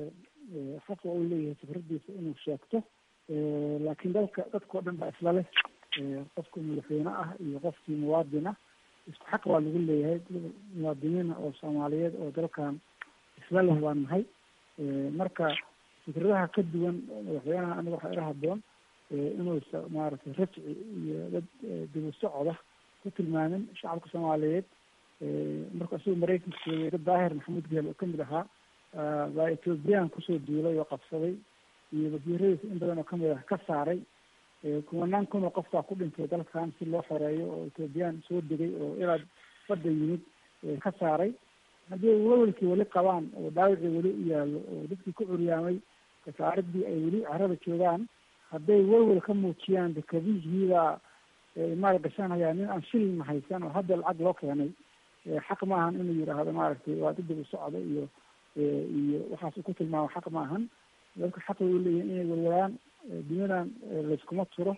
S8: xaqa uu leeyahay fikradiisa inuu sheegto laakiin dalka dadkao dhan baa isla leh qofkii madaxweyne ah iyo qofkii muwaadin ah isku xaq baa lagu leeyahay muwaadiniina oo soomaaliyeed oo dalkan isla leh baan nahay marka fikradaha ka duwan madaxweynaha aniga waxaa ila haboon inuusa maaragtay rajci iyo dad dibu socoda ku tilmaamin shacabka soomaaliyeed marka isagu maraykanka joogay dad daahir maxamuud geel oo kamid ahaa baa ethoobiyan kusoo duulay oo qabsaday iyo wasiiradiisa in badan oo kamid ah ka saaray kumanaan kun oo qofkaa ku dhintay dalkan si loo xoreeyo oo ethoobiyan soo degay oo ilaa badda yimid ka saaray haddii welwelkii weli qabaan oo dhaawicii weli u yaallo oo dadkii ku curyaamay kasaaridii ay weli carada joogaan hadday welwel ka muujiyaan dekadihiibaa maal gashanaya nin aan shilin haysan oo hadda lacag loo keenay xaq maahan inuu yidhaahdo maaragtay waa didib u socda iyo iyo waxaas ku tilmaamo xaq maahan dadka xaq way uleeyihin inay welwalaan dunyadan layskuma turo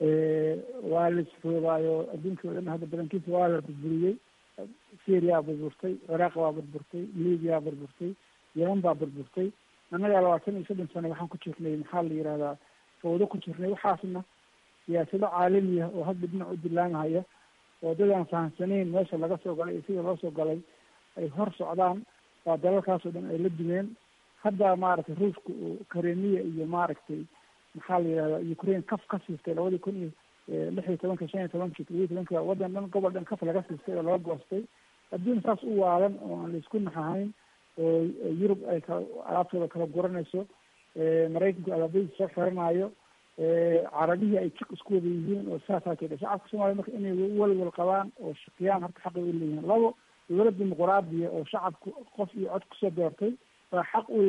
S8: waa laisfoogaayo adduunka o dhan hadda badankiisa waa la burburiyey syria burburtay ciraaq baa burburtay libiya burburtay yeman baa burburtay annagaa labaatan iyo soddon sano waxaan ku jirnay maxaa la yidhahdaa fawdo ku jirnay waxaasna siyaasado caalamiya oo hadda dhinac u dilaamahaya oo dad aan fahamsanayn meesha laga soo galay iyo sida loo soo galay ay hor socdaan waa dalalkaasoo dhan ay la dumeen hadda maaragtay ruushka uu karemiya iyo maaragtay maxaa la yidhahdaa ukraine kaf ka siistay labadii kun iyo lix iyo tobanka shan iyo tobanki todoba iyo tobanka waddan dhan gobol dhan kaf laga siistay oo laga goostay adduun saas u waalan oo aan laisku naxahayn oo yurub ay kala alaabtooda kala guranayso maraykanku alaabadiisa soo xiranaayo carabihii ay jiq isku wada yihiin oo saasaa jira shacabka soomaliya marka inay walwal qabaan oo shaqiyaan horta xaqay u leeyihiin labo dowlad dimuquraadiya oo shacabku qof iyo cod kusoo doortay baa xaq u leh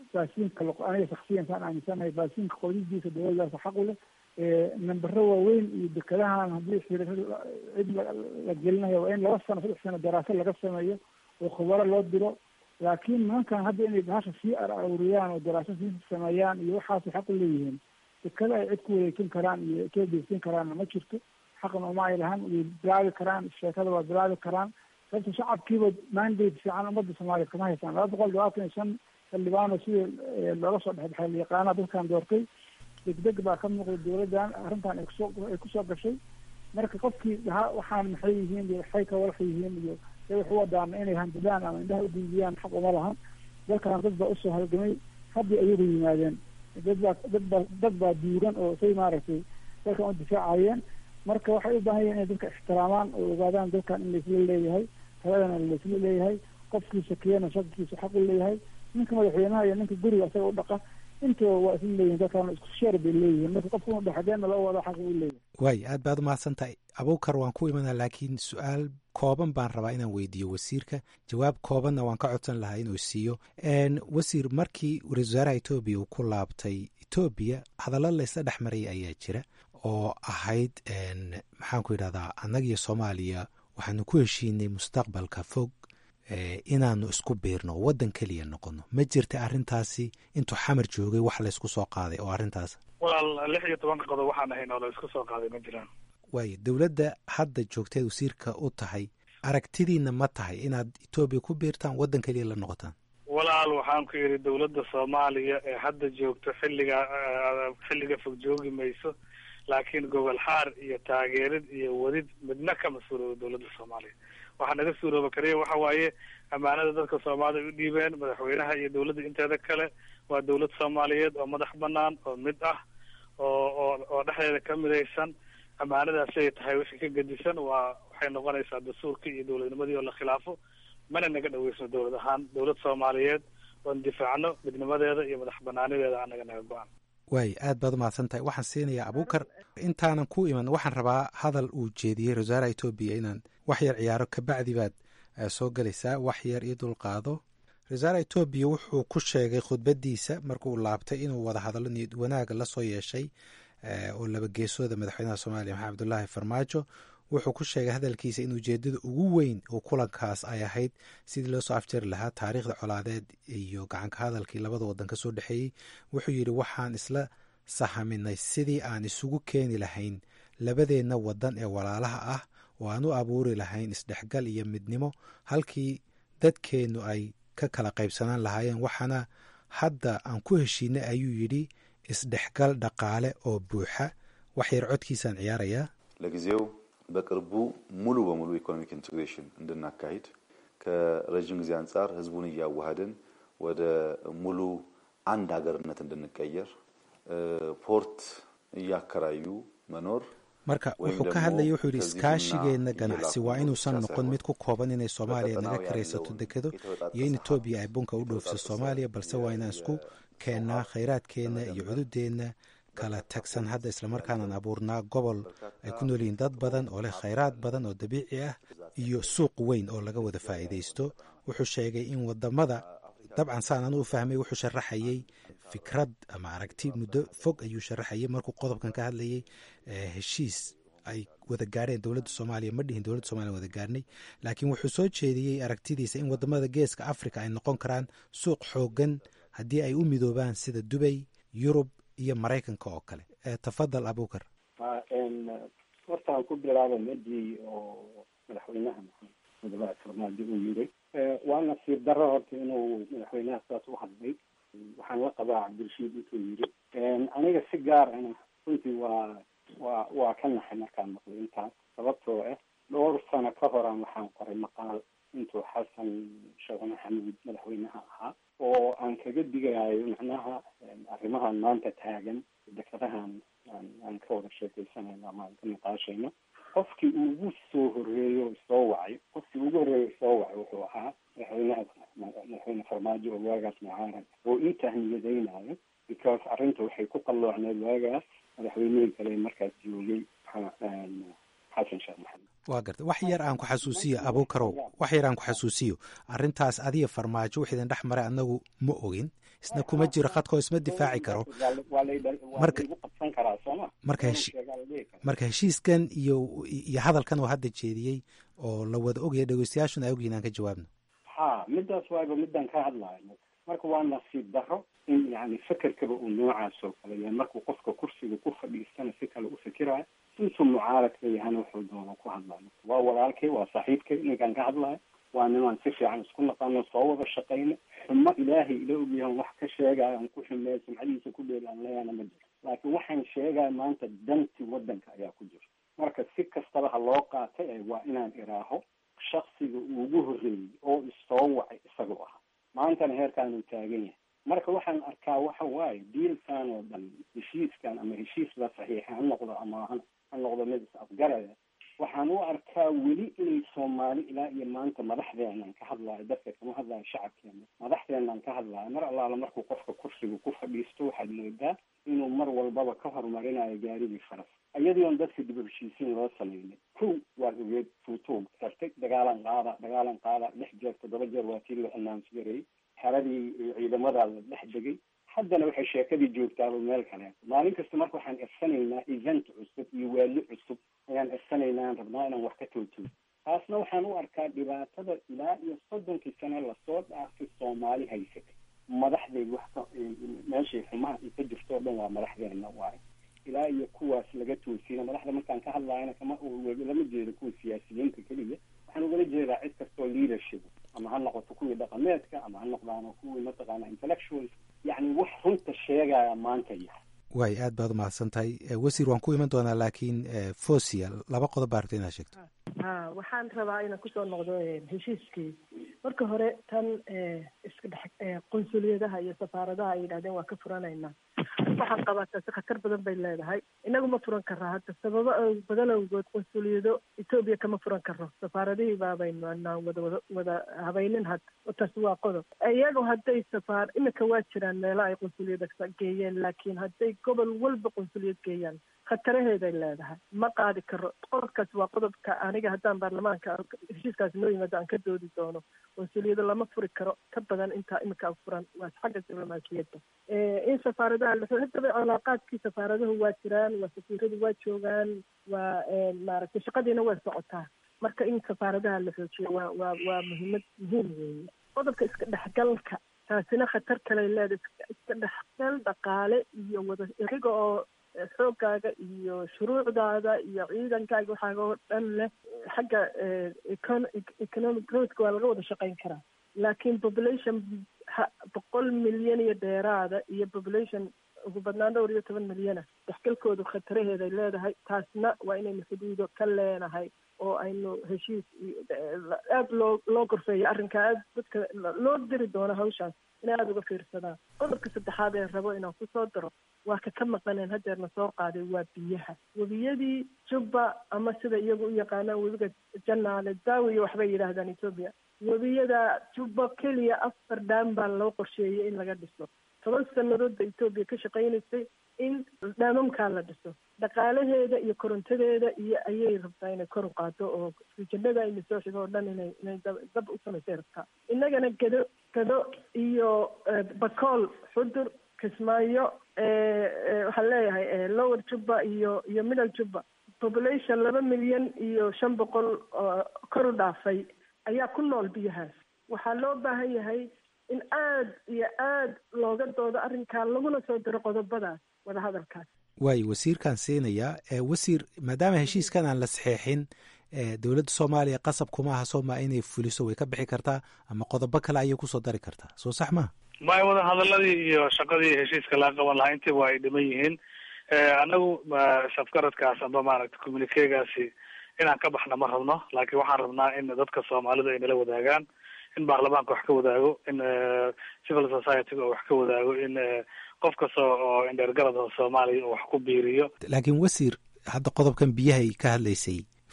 S8: baasiinka aniga shaksiyankaan aaminsanahay baasiinka qodidiisa dowladdaasa xaq u leh nambaro waaweyn iyo dekadahan haddii xiriir cid la gelinayo waa in laba sano saddex sano daraasad laga sameeyo oo khubaro loo diro laakiin nimankan hadda inay bahasha sii aruriyaan oo daraasad sii sameeyaan iyo waxaasay xaq u leeyihiin dekada ay cid ku wareejin karaan iyo kabeegsin karaanna ma jirto xaqna uma ay lahan way bilaabi karaan sheekada waa bilaabi karaan sababta shacabkiiba mandate fiican ummadda soomaaliya kama haysaan laba boqol labaatan iyo shan xildhibaano sidii looga soo dhexbaxay layaqaana dadkan doortay degdeg baa ka muuqda dowladdan arrintan ay kusoo ay kusoo gashay marka qofkii dhahaa waxaan maxay yihiin iyo waxay ka walax yihiin iyo say wax u wadaana inay handidaan ama indhaha udiidiyaan xaq uma lahan dalkan dad baa usoo halgamay haddii ayagu yimaadeen dad baa dad baa dad baa duugan oo say maaragtay dalkan u difaacayeen marka waxay u baahan yihin inay dadka ixtiraamaan oo ogaadaan dalkan in laisla leeyahay taladana laisla leeyahay qofkii shakiyana shakikiisa xaq u leeyahay ninka madaxweynaha iyo ninka guriga isaga u dhaqa intaba waa isla leeyihin dadkan isku sheer bay leeyihiin marka qofka inu dhexdeena loo wada xaq u leeyahay
S7: waay aad baad umahadsan tahay abuukar waan ku imanaa laakiin su-aal kooban baan rabaa inaan weydiiyo wasiirka jawaab koobanna waan ka codsan lahaa inuu siiyo wasiir markii ra-isul wasaaraha etoobiya uu ku laabtay etoobiya hadallo laysla dhex marayay ayaa jira oo ahayd maxaan ku yidhahdaa annagiyo soomaaliya waxaanu ku heshiinay mustaqbalka fog inaanu isku biirno oo waddan keliya noqono ma jirta arrintaasi intuu xamar joogay wax laysku soo qaaday oo arrintaas
S3: walaal lix iyo tobanka qodob waxaan ahayn oo la isku soo qaaday ma jiraan
S7: waayo dowladda hadda joogteed wasiirka u tahay aragtidiina ma tahay inaad etoobiya ku biirtaan waddan keliya la noqotaan
S3: walaal waxaan ku yidhi dowladda soomaaliya ee hadda joogto xilliga xilliga fog joogi mayso laakiin gobol xaar iyo taageerid iyo wadid midna kama suuroobo dowladda soomaaliya waxaa naga suurooba kaliya waxa waaye ammaanada dadka soomaalida ay u dhiibeen madaxweynaha iyo dowladda inteeda kale waa dowlad soomaaliyeed oo madax banaan oo mid ah oo oo oo dhexdeeda ka midaysan ammaanadaasi ay tahay wixii ka gedisan waa waxay noqonaysaa dastuurkii iyo dowladnimadii oo la khilaafo mana naga dhaweysno dowlad ahaan dowlad soomaaliyeed oon difaacno midnimadeeda iyo madax banaanideeda anaga naga go-an
S7: waay aad baad umahadsan tahay waxaan siinayaa abuukar intaanan ku iman waxaan rabaa hadal uu jeediyey ra-isul wasaaraha etoobiya inaan wax yar ciyaaro kabacdi baad soo gelaysaa wax yar io dulqaado ra-isul wasaaraha etoobiya wuxuu ku sheegay khudbadiisa markuu laabtay inuu wada hadallo niyad wanaaga la soo yeeshay oo laba geesooda madaxweynaha soomaaliya maxamed abdullaahi farmaajo wuxuu ku sheegay hadalkiisa in ujeedada ugu weyn oo kulankaas ay ahayd sidii loo soo afjari lahaa taariikhda colaadeed iyo gacanka hadalkii labada wadan ka soo dhexeeyey wuxuu yidhi waxaan isla sahaminay sidii aan isugu keeni lahayn labadeenna wadan ee walaalaha ah oo aan u abuuri lahayn isdhexgal iyo midnimo halkii dadkeennu ay ka kala qaybsanaan lahaayeen waxaana hadda aan ku heshiinay ayuu yidhi isdhexgal dhaqaale oo buuxa wax yar codkiisaan ciyaarayaa
S11: ለጊዜው በቅርቡ ሙሉ በሙሉ ኢኮኖሚክ ኢንቴግሬሽን እንድናካሂድ ከረዥም ጊዜ አንጻር ህዝቡን እያዋሃድን ወደ ሙሉ አንድ ሀገርነት እንድንቀየር ፖርት እያከራዩ መኖር
S7: marka wuxuu ka hadlayay wuxuu yidhi iskaashigeenna ganacsi waa inuusan noqon mid ku kooban inay soomaaliya naga karaysato dekedo iyo in etoobiya ay bunka u dhoofso soomaaliya balse waa inaan isku keennaa khayraadkeenna iyo cududeenna kala tagsan hadda islamarkaanaan abuurnaa gobol ay ku nool yihiin dad badan oo leh khayraad badan oo dabiici ah iyo suuq weyn oo laga wada faa'iidaysto wuxuu sheegay in wadamada dabcan saan anu u fahmay wuxuu sharaxayey fikrad ama aragti muddo fog ayuu sharaxayay markuu qodobkan ka hadlayay heshiis ay wada gaarheen dowladda soomaaliya ma dhihin dowladda soomaliya wada gaarnay laakiin wuxuu soo jeediyey aragtidiisa in wadamada geeska africa ay noqon karaan suuq xoogan haddii ay u midoobaan sida dubay yurub iyo maraykanka oo kale tafadal abukar
S9: horta aan ku bilaaba medii oo madaxweynaha madaxweynaha farmaajo uu yiri waa nasiib darro horta inuu madaxweynaha saas u hadlay waxaan la qabaa cabdirashiid intuu yiri aniga si gaar ana runtii waa waa waa ka naxay markaan maqlay intaas sababtoo ah dhowr sano ka horaan waxaan qoray maqaal intuu xasan sheekh maxamuud madaxweynaha ahaa oo aan kaga digayo macnaha arrimahan maanta taagan dekadahan aan ka wada sheekaysanayno ama aan ka niqaashayno qofkii ugu soo horeeyo soo wacay qofkii ugu horeeyo soo wacay wuxuu ahaa madaxweynaha madaxweyne farmaajo oo waagaas mucaarad oo intaa niyadaynayo because arrinta waxay ku qalloocneed waagaas madaxweynihii kale markaas joogay xasan sheekh maxamed
S7: waa garta wax yar aan ku xasuusiyo abuukarow wax yar aan ku xasuusiyo arrintaas adiga farmaajo wix idin dhex maray annagu ma ogin isna kuma jiro khadkoo isma difaaci karo marka
S9: qabsan karaa sooma
S7: marka marka heshiiskan iyo iyo hadalkan oo hadda jeediyey oo la wada ogaya dhegeystayaashuna ay ogyihin aan ka jawaabno
S9: ha midaas waaba midaan ka hadlayo marka waa nasiib daro in yani fekerkaba uu noocaas oo kale yahay markuu qofka kursiga ku fadhiistana si kale u fikirayo intuu mucaaradka yahana wuxuu doono ku hadlayo waa walaalkay waa saaxiibkay ninkaan ka hadlayo waa nimaan si fiican isku naqaano soo wada shaqayna xumo ilaahay ila ogyahan wax ka sheegaayo aan ku xumeeyo sumcadiisa ku dheeli aan leeyahana ma jiro laakiin waxaan sheegaya maanta danti waddanka ayaa ku jira marka si kastaba ha loo qaatay ee waa inaan iraaho shaksiga ugu horreeyey oo isoo wacay isagoo ahaa maantana heerkaanuu taagan yahay marka waxaan arkaa waxa waaye diilkan oo dhan heshiiskan ama heshiis la saxiixa ha noqdo ama ha noqdo mid is afgaraya waxaan u arkaa weli inay soomaali ilaa iyo maanta madaxdeenan ka hadlaayo dadka kama hadlaayo shacabkeena madaxdeenan ka hadlaayo mar allaala markuu qofka kursiga ku fadhiisto waxaad moodaa inuu mar walbaba ka horumarinayo gaarigii faras iyadiion dadka dib u heshiisiin loo sameynay kow waa ogeed tuutuug xirtay dagaalan qaada dagaalan qaada lix jeer toddoba jeer waa tii loo announce gareeyey xeradii ciidamadaa la dhex degay haddana waxay sheekadii joogtaaba meel kale maalin kasta marka waxaan irsanaynaa event cusub iyo waali cusub ayaan irsanaynaa aan rabnaa inaan wax ka toojino taasna waxaan u arkaa dhibaatada ilaa iyo soddonkii sane lasoo dhaafay soomaali haysatay madaxdeed wax ka meeshay xumaha ay ka jirto o dhan waa madaxdeena waayo ilaa iyo kuwaas laga toosina madaxda markaan ka hadlaayana kama lama jeedo kuwa siyaasiyiinta keliya waxaan ugala jeedaa cid kastoo leadership ama ha noqoto kuwii dhaqameedka ama ha noqdaano kuwii mataqaana intellectuals yacni wax runta sheegaya maanta yahay
S7: waay aad baad umahadsan tahay wasiir waan ku iman doonaa laakiin fosia laba qodob baa rabta inaad sheegto
S4: ha waxaan rabaa inaan kusoo noqdo heshiiskii marka hore tan iska dhex qunsuliyadaha iyo safaaradaha ay yidhahdeen waa ka furanaynaa waxaan qabaa taasi khatar badan bay leedahay inagu ma furan karraa hadda sababo badan awgood qunsuliyado etoobiya kama furan karo safaaradihii baabaynu anaan wada wada wada habaynin hadda taasi waa qodob iyagu hadday safaar imika waa jiraan meelo ay qunsuliyada geeyeen laakiin hadday gobol walba qunsuliyad geeyaan khataraheeday leedahay ma qaadi karo qodobkaas waa qodobka aniga haddaan baarlamaanka heshiiskaasi noo yimaado aan ka doodi doono qunsuliyado lama furi karo ka badan intaa imika furan waa xagga diblomaasiyadda in safaaradaha haddaba calaaqaadkii safaaradahu waa jiraan waa safiiradu waa joogaan waa maaragtay shaqadiina waa socotaa marka in safaaradaha la xoojiyo waa waa waa muhiimad muhiim weeye qodobka iska dhexgalka taasina khatar kaley leedahay iska dhexgal dhaqaale iyo wada iyaga oo xoogaaga iyo shuruucdaada iyo ciidankaaga waxaaga oo dhan leh xagga economic growthka waa laga wada shaqayn karaa laakiin population boqol milyan iyo dheeraada iyo population ugu badnaan dhowr iyo toban milyana dexgalkoodu khataraheeday leedahay taasna waa inaynu xuduudo ka leenahay oo aynu heshiis aada loo loo gorfeeyo arrinkaa aad dadka loo diri doono hawshaas inay aada uga fiirsadaan qodobka saddexaad ee rabo inaan kusoo daro waa ka ka maqaneen hadeerna soo qaaday waa biyaha webiyadii jubba ama sida iyagu u yaqaanaan webiga janaale daawiya waxbay yidhaahdaan etoobiya webiyada jubba keliya afar dhaam baa loo qorsheeyey in laga dhiso toban sanadood ba etoobiya ka shaqaynaysay in dhaamamkaa la dhiso dhaqaalaheeda iyo korontadeeda iyo ayay rabtaa inay kor u qaado oo rijanada ina soo xigo oo dhan inay inay dab u samaysay rabtaa innagana gado gado iyo bakool xudur kismaayo waxaan leeyahay lower jubba iyo iyo middle jubba population laba milyan iyo shan boqol kor u dhaafay ayaa ku nool biyahaas waxaa loo baahan yahay in aad iyo aad looga doodo arrinkaa laguna soo diro qodobadaas wadahadalkaas
S7: waayo wasiirkaan siinayaa wasiir maadaama heshiiskan aan la saxeexin dowladda soomaaliya qasab kuma aha sooma inay fuliso way ka bixi kartaa ama qodobo kale ayay kusoo dari kartaa soo sax maha
S3: maya wada hadaladii iyo shaqadii heshiiska laga qaban lahaa intiiba ay dhiman yihiin anagu safgaradkaas amba maaragta communikegaasi inaan ka baxna ma rabno laakiin waxaan rabnaa in dadka soomaalidu ay nala wadaagaan in baarlamaanka wax ka wadaago in civil society-ga wax ka wadaago in qof kasta oo indheergarada soomaaliya uu wax ku biiriyo
S7: laakiin wasiir hadda qodobkan biyahay ka hadlaysay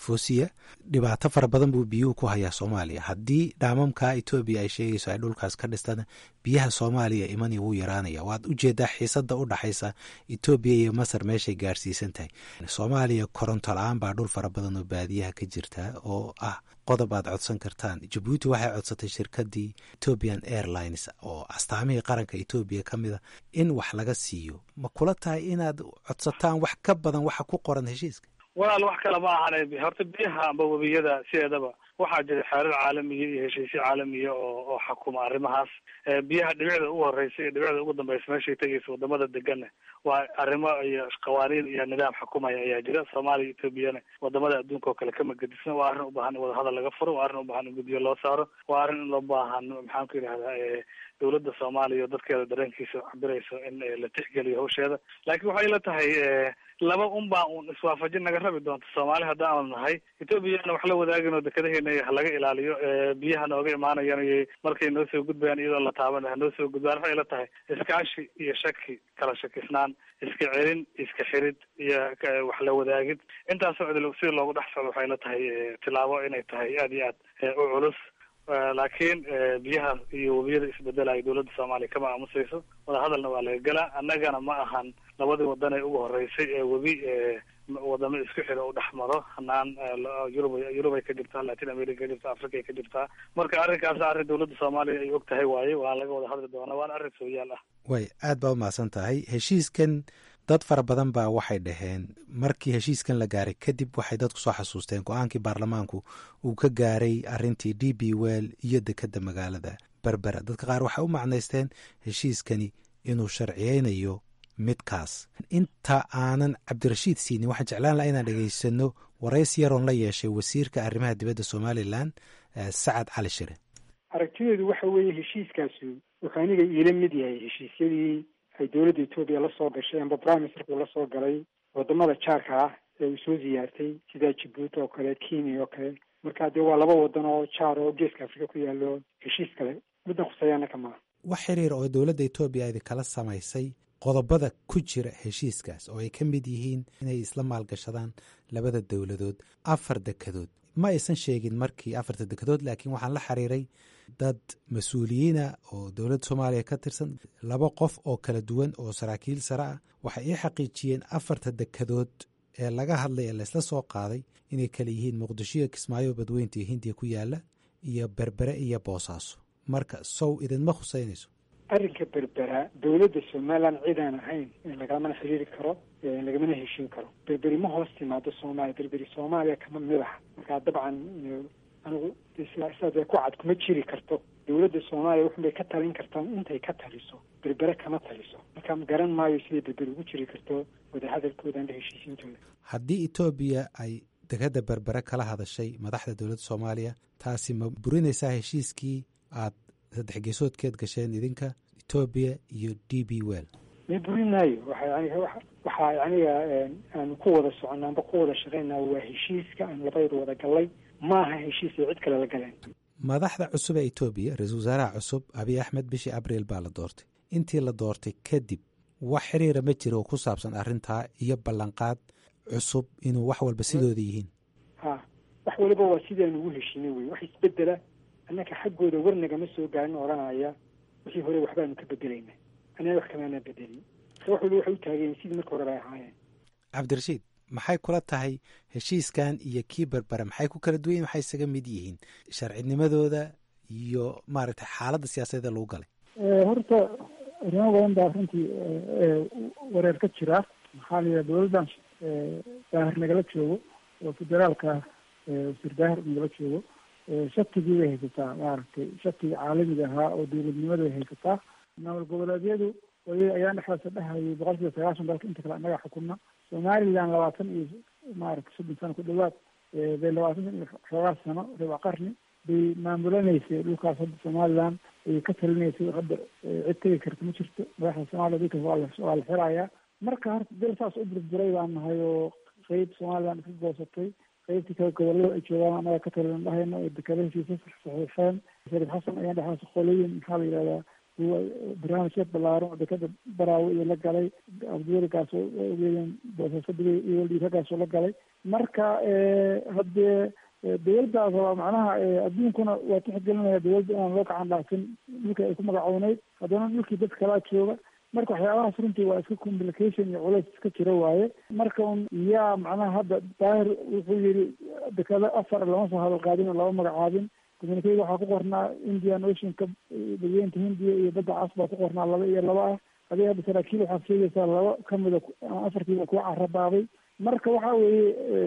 S7: foosiya dhibaato fara badan buu biyuhu ku hayaa soomaaliya haddii dhaamamka etoobiya ay sheegayso ay dhulkaas ka dhistana biyaha soomaaliya imani wuu yaraanaya waad ujeedaa xiisada u dhaxaysa etoobiya iyo masar meeshay gaarsiisan tahay soomaaliya koronto la-aan baa dhul fara badan oo baadiyaha ka jirta oo ah qodob aad codsan kartaan jabuuti waxay codsatay shirkadii ethiopian airlines oo astaamihii qaranka etoobiya ka mid a in wax laga siiyo ma kula tahay inaad codsataan wax ka badan waxa ku qoran heshiiska
S3: walaal wax kale ma ahan horta biyaha amba webiyada sideedaba waxaa jira xeerar caalamiya iyo heshiisyo caalamiya oo oo xakuma arrimahaas biyaha dhibicda ugu horeysa iyo dhibicda ugu dambeysa meeshay tegaysa wadamada deganna waa arrimo iyo qawaaniin iyo nidaam xakumaya ayaa jira soomaaliya etoobiyana wadamada adduunka oo kale kama gedisna waa arrin u baahan in wadahadal laga furo waa arrin u baahan in guddiyo loo saaro waa arrin in loo baahan maxaan ku yidhahdaa dowladda soomaaliya oo dadkeeda dareenkiisa cabirayso in la tixgeliyo hawsheeda laakiin waxay la tahay laba un baa uun iswaafajin naga rabi doonta soomaali haddaanu nahay etoobiyana wax la wadaagin oo dekadaheena halaga ilaaliyo biyaha nooga imaanayan markay noo soo gudbayaan iyadoo la taaban hanoo soo gudbaan waxay la tahay iskaashi iyo shaki kala shakisnaan iska celin iska xirid iyo wax la wadaagid intaasoo cid sida loogu dhex socdo waxay la tahay tilaabo inay tahay aada iyo aad u culus laakiin biyaha iyo webiyada isbedelayo dowladda soomaaliya kama aamusayso wadahadalna waa laga gelaa annagana ma ahan labadii wadan ee ugu horeysay ee webi wadamo isku xiro u dhex maro hanaan yurub yurub ay ka jirtaa latin america ka jirtaa africa ay ka jirtaa marka arrinkaas arrin dowladda soomaaliya ay og tahay waaye waa laga wada hadli doonaa waana arrin sooyaal ah
S7: way aad baa umahadsan tahay heshiiskan dad fara badan baa waxay dhaheen markii heshiiskan la gaaray kadib waxay dadku soo xasuusteen go-aankii baarlamaanku uu ka gaaray arintii d b well iyo dekeda magaalada berbera dadka qaar waxay u macnaysteen heshiiskani inuu sharciyeynayo midkaas inta aanan cabdirashiid siinin waxaan jeclaan laha inaan dhegaysano warays yaroon la yeeshay wasiirka arrimaha dibadda somalilan sacad cali shire
S12: aragtideedu waxa weeye heshiiskaasi wuxuu aniga iila mid yahay heshiisyadii ay dowladda etoobiya la soo gashay amba prime ministerku la soo galay wadamada jaarka ah ee uu soo ziyaartay sida jabuuti oo kale kenya oo kale marka dee waa laba wadan oo jaar oo geeska afrika ku yaalo heshiis kale middan khuseeyaana ka maaha
S7: wax xiriir oo dowladda etoobiya idinkala samaysay qodobada ku jira heshiiskaas oo ay ka mid yihiin inay isla maalgashadaan labada dowladood afar dekadood ma aysan sheegin markii afarta dekadood laakiin waxaan la xiriiray dad mas-uuliyiina oo dowladda soomaaliya ka tirsan laba qof oo kala duwan oo saraakiil sare ah waxay ii xaqiijiyeen afarta dekadood ee laga hadlay ee laysla soo qaaday inay kala yihiin muqdishoiyo kismaayo badweynta iyo hindiya ku yaala iyo berbere iyo boosaaso marka sow idinma khuseynayso
S12: arrinka berbera dowladda somalilan cidaan ahayn lagamana xiriiri karo lagamana heshin karo berberi ma hoos timaado soomaaliya berberi soomaaliya kama mid aha markaa dabcan anigu sidaas ku cad kuma jiri karto dowladda soomaaliya wuxun bay ka talin kartaa intay ka taliso berbere kama taliso marka ma garan maayo siday berberi ugu jiri karto wadahadalkooda anda heshiisiintooda
S7: haddii etoobiya ay dekadda berbere kala hadashay madaxda dowladda soomaaliya taasi ma burinaysaa heshiiskii aad saddex geesoodkeed gasheen idinka etoobiya iyo d b well
S12: ma burinaayo waxa waxaa aniga aanu ku wada soconnaa amba ku wada shaqaynaa waa heshiiska aan labayadu wada gallay maaha heshiis ay cid kale la galeen
S7: madaxda cusub ee etoobiya ra-iisul wasaaraha cusub abiy axmed bishii abriil baa la doortay intii la doortay kadib wax xiriira ma jira oo ku saabsan arrintaa iyo ballanqaad cusub inuu wax walba sidooda yihiin
S12: ha wax waliba waa sidaanu ugu heshiinay wey wax isbedela annaka xaggooda warnagama soo gaarin odhanaya wixii hore waxbaanu ka bedelayna anaga wax kamaana bedelin marka wax waliba waxay u taageen sidii marka hore bay ahaayeen
S7: cabdirashiid maxay kula tahay heshiiskan iyo kii berbere maxay ku kala duwan yihin waxay isaga mid yihiin sharcinimadooda iyo maaragtay xaaladda siyaasadeeda lagu galay
S8: horta arrimo badan baa runtii wareer ka jira maxaa la yidhaha dowladdan daahir nagala joogo oo federaalka wasiir daahir nagala joogo shatigii bay haysataa maaragtay shatiga caalamiga ahaa oo dowladnimada bay haysataa maamul goboleedyadu wali ayaan dhexdaasa dhehayay boqol kiiba sagaashan dalka inta kale annaga xukuna somalilan labaatan iyo maaragtay soddon sano ku dhawaad bay labaatan san iyo xoogaa sano riba qarni bay maamulanaysay dhulkaas hadda somalilan ay ka talinaysay hadda cid tegi karta ma jirto madaxda soomaaliya dhulkaas waa la waa la xirayaa marka horta dal saas u burburay baan nahay oo qeyb somalilan iska goosatay qaybtii kale gobolada ay joogaan annaga ka talin dhahayno ee dekada heshiisa saxiixeen sharif xasan ayaan dhexaas qolooyin maxaa la yidhahdaa barnaamijya ballaaran oo dekada baraawe iyo la galay abdiwelikaas ogeeyeen boosaasadugay iyo dhiiragaasoo la galay marka haddee dawladdaas waa macnaha adduunkuna waa tixgelinaya dawladda inaan loo gacan dhaafin dhulka ay ku magacowneyd haddana dhulkii dad kalaa jooga marka waxyaabahaas runtii waa iska complication iyo culays iska jiro waaye marka un yaa macnaha hadda daahir wuxuu yidhi dekado afar lama soo hadal qaadin oo lama magacaabin communicada waxaa ku qornaa indian oceanka badweynta hindiya iyo badda cas baa ku qornaa laba iyo laba ah adiga hadda saraakiil waxaad sheegaysaa laba kamida afartiiba kuwa carabaabay marka waxa weeye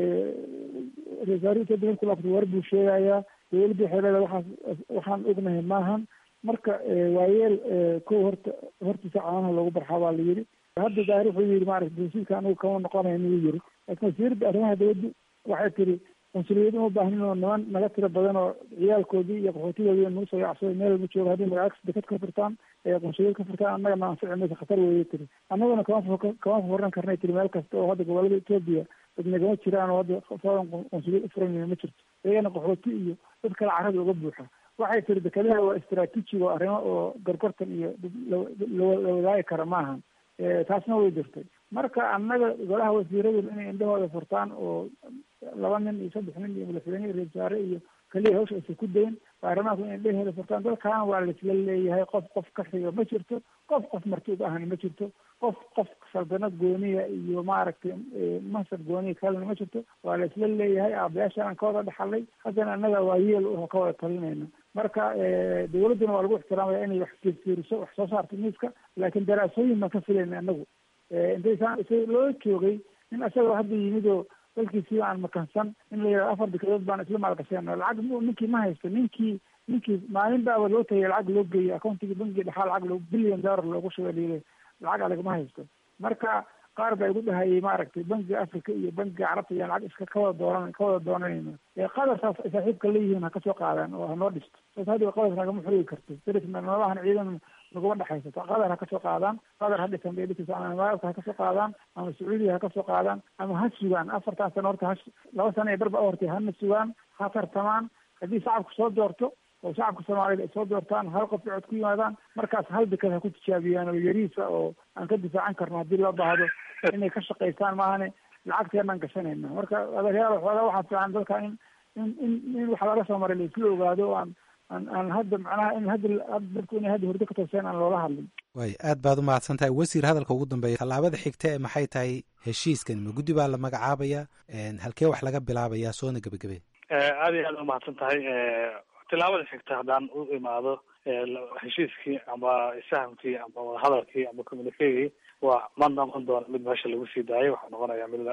S8: rasaari etoobiya markuu laabto war buu sheegayaa dawladda waxay leedahay waxaas waxaan ognahay maahan marka waayeel kow horta hortiisa caanaha loogu barxaa baa la yidhi hadda daahir wuxuu yidhi maarata heshiiska anigu kama noqonayo inuu yiri laakiin wasiiradda arrimaha dawladdu waxay tiri qunsuliyad uma baahnin oo niman naga tiro badan oo ciyaalkoodii iyo qaxootigoodii nagu soo yacsaday meel walba jooga haddii magacagsi dekad ka furtaan ee qunsuliyad ka furtaan annaga na anfici maysa khatar weeye tiri annaguna kama kama furan karnay tiri meel kasta oo hadda gobolada etoobiya dad nagama jiraan oo hadda foodan qunsuliyad ufuran ma jirto iyagana qaxooti iyo dad kale carada uga buuxa waxay tiri dekadaha waa istraatiiji oo arrimo oo gorgortan iyo la wadaagi kara maahan taasna way jirtay marka annaga golaha wasiiradu inay indhahooda furtaan oo laba nin iyo saddex nin iyo madaxweyne iyo ra-iisul iyo keliya hawsha aysan ku dayn baarlamaanku inay indhahooda furtaan dalkaana waa laisla leeyahay qof qof ka xiga ma jirto qof qof martuub ahna ma jirto qof qof saldanad gooniya iyo maaragtay mansab gooniya kalena ma jirto waa laisla leeyahay aabayaasha aan ka wada dhaxalay haddana annaga waa yeel oo ka wada talinayna marka dawladduna waa lagu ixtiraamaya inay wax fiirfiiriso wax soo saarto miiska laakiin daraasooyin baan ka filayna anagu intaysaan isa loo joogay nin isagoo hadda yimid oo dalkiisii aan makansan in la yidhahdo afar dekadood baan isla maalgasheen lacag ninkii ma haysto ninkii ninkii maalin baaba loo tagay lacag loo geeyey accountigii bankiga dhexaa lacag loo billion dollar loogu shubay layidhi lacag adag ma haysto marka qaar baa igu dhahayay maaragtay bankiga africa iyo bankiga carabta iyo lacag iska kawada dooran ka wada doonanayno qadar saas ay saaxiibka leeyihiin ha kasoo qaadaan oo hanoo dhisto saas hadda qadar nagama xorigi karto darisna nololahan ciidan naguma dhexaysato qadar ha kasoo qaadaan qadar ha dhisan bay dhikaysa ama imaaraadka ha kasoo qaadaan ama sacuudiya ha kasoo qaadaan ama ha sugaan afartaas sano horta ha laba sano ee barba hortay hana sugaan ha tartamaan haddii shacabku soo doorto oo shacabka soomaaliyed ay soo doortaan hal qof cod ku yimaadaan markaas hal dekad ha ku tijaabiyaan oo yariisa oo aan ka difaacan karno haddii loo baahdo inay ka shaqaystaan maahane lacagteenaan gashanayna marka adeeryaal xoogaa waxaa fiican dalka in in in in wax laga soo maray la isla ogaado o aan aan aan hadda macnaha in hadda dadku inay hadda hurdo ka tooseen aan loola hadlin
S7: waay aad baad u mahadsan tahay wasiir hadalka ugu dambeeya tallaabada xigta ee maxay tahay heshiiskan ma guddi baa la magacaabaya halkee wax laga bilaabaya soona gebagabe
S3: aad iyo aad umahadsan tahay tilaabada xigta haddaan u imaado heshiiskii ama isfahamkii ama wadahadalkii ama communicagii waa ma noqon doona mid meesha lagu sii daayay waxaa noqonaya mid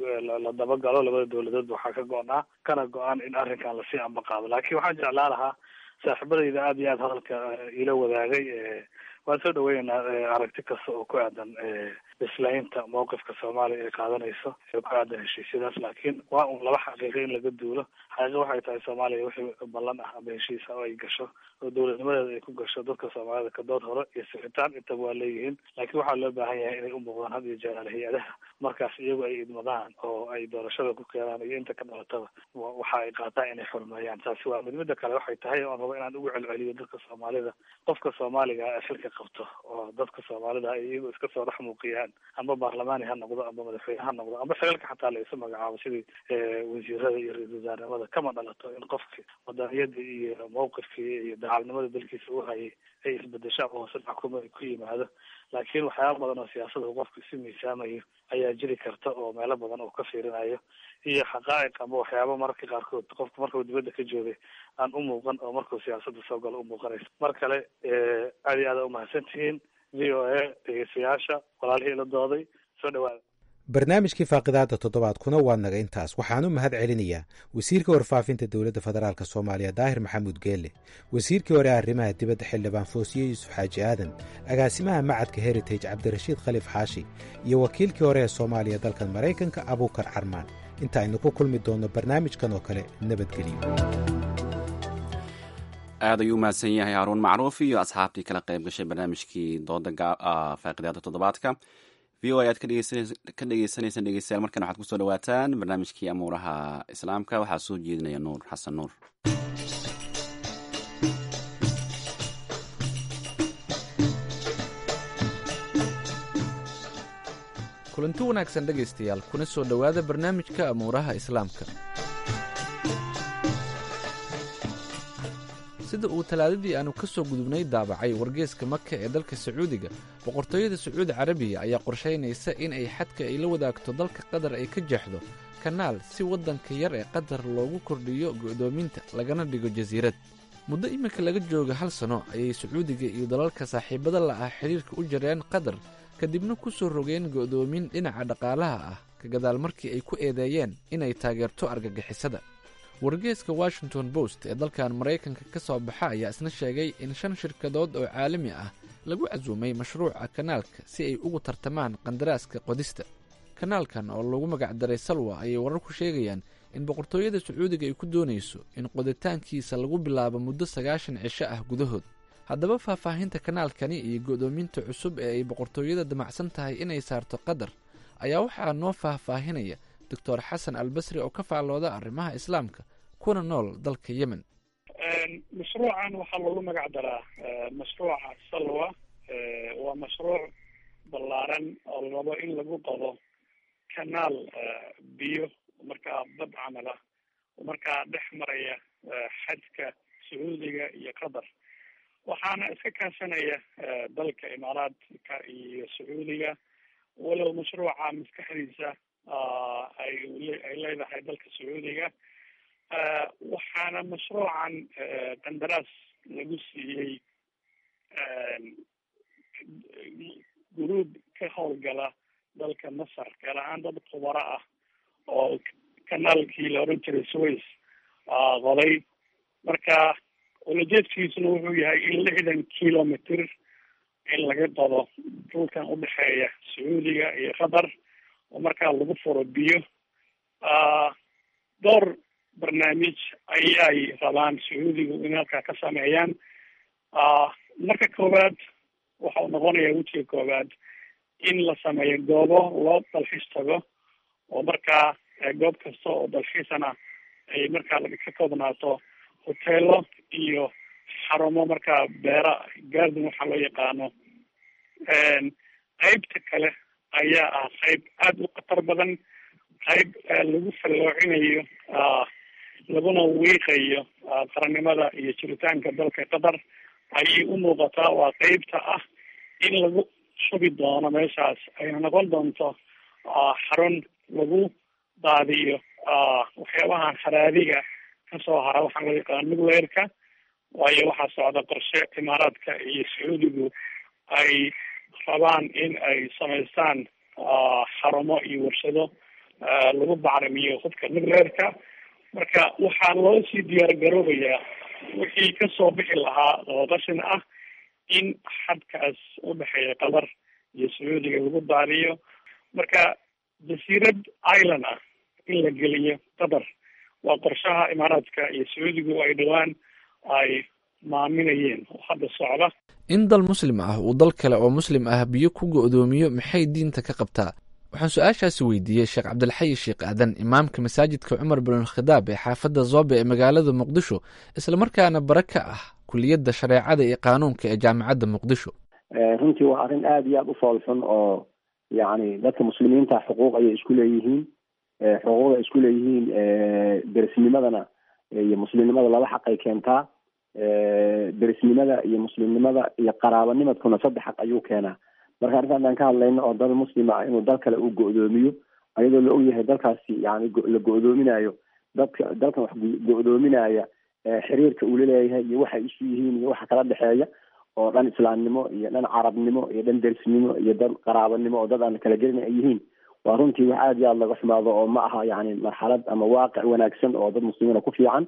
S3: la dabagalo labada dawladood waxaa ka go-naa kana go-aan in arrinkan lasii amba qaado laakiin waxaan jeclaa lahaa saaxiibadayda aad iyo aad hadalka ila wadaagay waan soo dhaweynaynaa aragti kasta oo ku aadan islaynta mawqifka soomaaliya ay qaadanayso ee ku aadan heshiisyadaas laakiin waa un laba xaqiiqa in laga duulo xaqiiqa waxay tahay soomaaliya wixii ballan ah ama heshiisa oo ay gasho oo dowladnimadeeda ay ku gasho dadka soomaalida kadood hore iyo sixitaan intaba waa leeyihiin laakiin waxaa loo baahan yahay inay u muuqdaan had iyo jeer hay-adaha markaas iyagu ay idmadaan oo ay doorashada ku keenaan iyo inta ka dhalataba waxa ay qaataan inay xurmeeyaan taasi waa mid mida kale waxay tahay oon rabo inaan ugu celceliyo dadka soomaalida qofka soomaaliga ee xilka qabto oo dadka soomaalida ay iyagu iska soo dhex muuqiyaan amba baarlamaani ha noqdo amba madaxweyne ha noqdo amba xilalka xataa la isu magacaabo sidii wasiirada iyo ra-isul wasaarnimada kama dhalato in qofki wadaniyadii iyo mawqifkii iyo dacalnimada dalkiisa u hayay ay isbedesho ama hoose xukuma ay ku yimaado laakiin waxyaaba badan oo siyaasada qofku isu miisaamayo ayaa jiri karta oo meelo badan oo ka fiirinayo iyo xaqaa'iq ama waxyaaba mararka qaarkood qofku markuu dibadda ka joogay aan u muuqan oo markuu siyaasadda soo galo u muuqanaysa mar kale aad iyo aada umahadsan tihiin v o a dhegeystayaasha walaalihii la dooday soo dhawaada
S7: barnaamijkii faaqidaada toddobaadkuna waa naga intaas waxaan u mahad celinayaa wasiirka warfaafinta dowladda federaalk soomaaliya daahir maxamuud geelle wasiirkii hore arrimaha dibadda xildhibaan foosiye yuusuf xaaji aadan agaasimaha macadka heritage cabdirashiid khaliif xaashi iyo wakiilkii hore ee soomaaliya dalkan maraykanka abuukar carmaan inta aynu ku kulmi doonno barnaamijkan oo kale nabadgelyo
S2: aad ayuu umahadsan yahay haruun macruuf iyo asxaabtii kala qayb gashay barnaamijkii dooda faaqidaada toddobaadka v o a aad ka dhegeysaneysaan dhegeystayaal markan waxaad kusoo dhawaataan barnaamijkii amuuraha islaamka waxaa soo jeedinaya nuur xasan nuur
S13: kulanti wanaagsan dhegaystayaal kuna soo dhowaada barnaamijka amuuraha islaamka sida uu talaadadii aanu ka soo gudubnay daabacay wargeeska maka ee dalka sacuudiga boqortooyada sacuudi carabiya ayaa qorshaynaysa in ay xadka ay la wadaagto dalka qatar ay ka jeexdo kanaal si waddanka yar ee qatar loogu kordhiyo go'doominta lagana dhigo jasiirad muddo iminka laga jooga hal sano ayay sacuudiga iyo dalalka saaxiibada la'ah xidhiirka u jareen qatar kadibna ku soo rogeen go'doomin dhinaca dhaqaalaha ah ka gadaal markii ay ku eedeeyeen inay taageerto argagixisada wargeeska washington post ee dalkan maraykanka ka soo baxa ayaa isna sheegay in shan shirkadood oo caalami ah lagu casuumay mashruuca kanaalka si ay ugu tartamaan qandaraaska qodista kanaalkan oo lagu magacdaray salwa ayay warar ku sheegayaan in boqortooyada sacuudiga ay ku doonayso in qoditaankiisa lagu bilaabo muddo sagaashan cisho ah gudahood haddaba faahfaahinta kanaalkani iyo go'doominta cusub ee ay boqortooyada damacsan tahay inay saarto qatar ayaa waxaa noo faahfaahinaya doctor xasan albasri oo ka faallooda arrimaha islaamka kuna nool dalka yemen
S14: mashruucan waxaa lagu magac daraa mashruuca salwa waa mashruuc ballaaran oo la rabo in lagu qodo kanaal biyo markaa bad camal ah oo markaa dhex maraya xadka sacuudiga iyo qatar waxaana iska kaashanaya dalka imaaraadka iyo sacuudiga walow mashruuca maskaxdiisa ay ay leedahay dalka sacuudiga waxaana mashruucan qandaraas lagu siiyey guruub ka howlgala dalka masar gaar ahaan dad khubaro ah oo kanaalkii la oran jiray sways qoday marka ulajeedkiisuna wuxuu yahay in lixdan kilomitr in laga qodo dhulkan udhexeeya sacuudiga iyo qatar oo markaa lagu furo biyo dhowr barnaamij ayay rabaan sacuudigu in halkaa ka sameeyaan marka koowaad waxa uu noqonaya wejiga koowaad in la sameeyo goobo loo dalxiis tago oo markaa goob kasta oo dalxiisana ay markaa ka koobnaato hoteelo iyo xarumo markaa beera garden waxaa loo yaqaano qeybta kale ayaa ah qeyb aada u khatar badan qeyb lagu falloocinayo laguna wiiqayo qarannimada iyo jiritaanka dalka qatar ayay u muuqataa waa qeybta ah in lagu subi doono meeshaas ayna noqon doonto xarun lagu daadiyo waxyaabahan haraadiga kasoo hara waxaa loo yaqaana nucleerka waayo waxaa socda qorshe imaaraadka iyo sacuudigu ay rabaan in ay samaystaan xarumo iyo warshado lagu bacrimiyo hubka nucleerka marka waxaa loo sii diyaar garoobayaa wixii kasoo bixi lahaa oo qashin ah in xadkaas udhexeeya qatar iyo sacuudiga lagu daadiyo marka jasiirad island ah in la geliyo qatar waa qorshaha imaaraadka iyo sacuudigu ay dhowaan ay maaminayeen oo hadda socda
S13: in dal muslim ah uu dal kale oo muslim ah biyo ku go'doomiyo maxay diinta ka qabtaa waxaan su-aashaasi weydiiyey sheekh cabdilxayi sheekh aadan imaamka masaajidka cumar binulkhidaab ee xaafadda zoobe ee magaalada muqdisho islamarkaana bare ka ah kuliyadda shareecada iyo qaanuunka ee jaamacadda muqdisho
S15: runtii waa arrin aada iyo aada u foolxun oo yacni dadka muslimiinta xuquuq ayay isku leeyihiin xuquuqda ay isku leeyihiin derisnimadana iyo muslimnimada laba xaq ay keentaa derisnimada iyo muslimnimada iyo qaraabanimadkuna saddex xaq ayuu keenaa marka arrinta adaan ka hadlayno oo dal muslima ah inuu dal kale uu go'doomiyo ayadoo la ogyahay dalkaasi yani la go'doominayo dadka dalkan wax go'doominaya xiriirka uu laleeyahay iyo waxay isu yihiin iyo waxa kala dhexeeya oo dhan islaamnimo iyo dhan carabnimo iyo dhan derisnimo iyo dad qaraabanimo oo dad aan kala gelin ay yihiin waa runtii wax aada iyo aada laga xumaado oo ma aha yani marxalad ama waaqic wanaagsan oo dad muslimiina ku fiican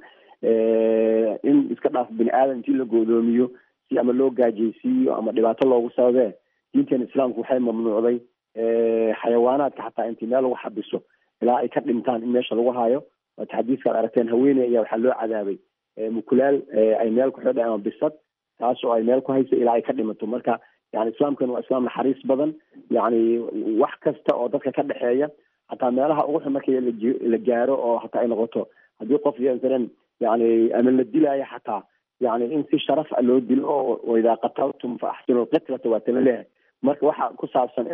S15: in iska dhaaf bini aadam intii la go'doomiyo si ama loo gaajaysiiyo ama dhibaato loogu sababee diinteena islaamku waxay mamnuucday xayawaanaadka xataa intii meel lagu xabiso ilaa ay ka dhintaan in meesha lagu hayo waata xadiiskaad aragteen haweeney ayaa waxaa loo cadaabay mukulaal ay meel ku xidhay ama bisad taas oo ay meel ku haysa ilaa ay ka dhimato marka yani islaamkan waa islaam naxariis badan yani wax kasta oo dadka ka dhexeeya hataa meelaha ugu xun markii la gaaro oo hataa ay noqoto haddii qof masalan yani ama la dilaayo xataa yani in si sharaf a loo dilo oo idaa qataltum fa axsinu lqitlata waa tala leeyahay marka waxa ku saabsan in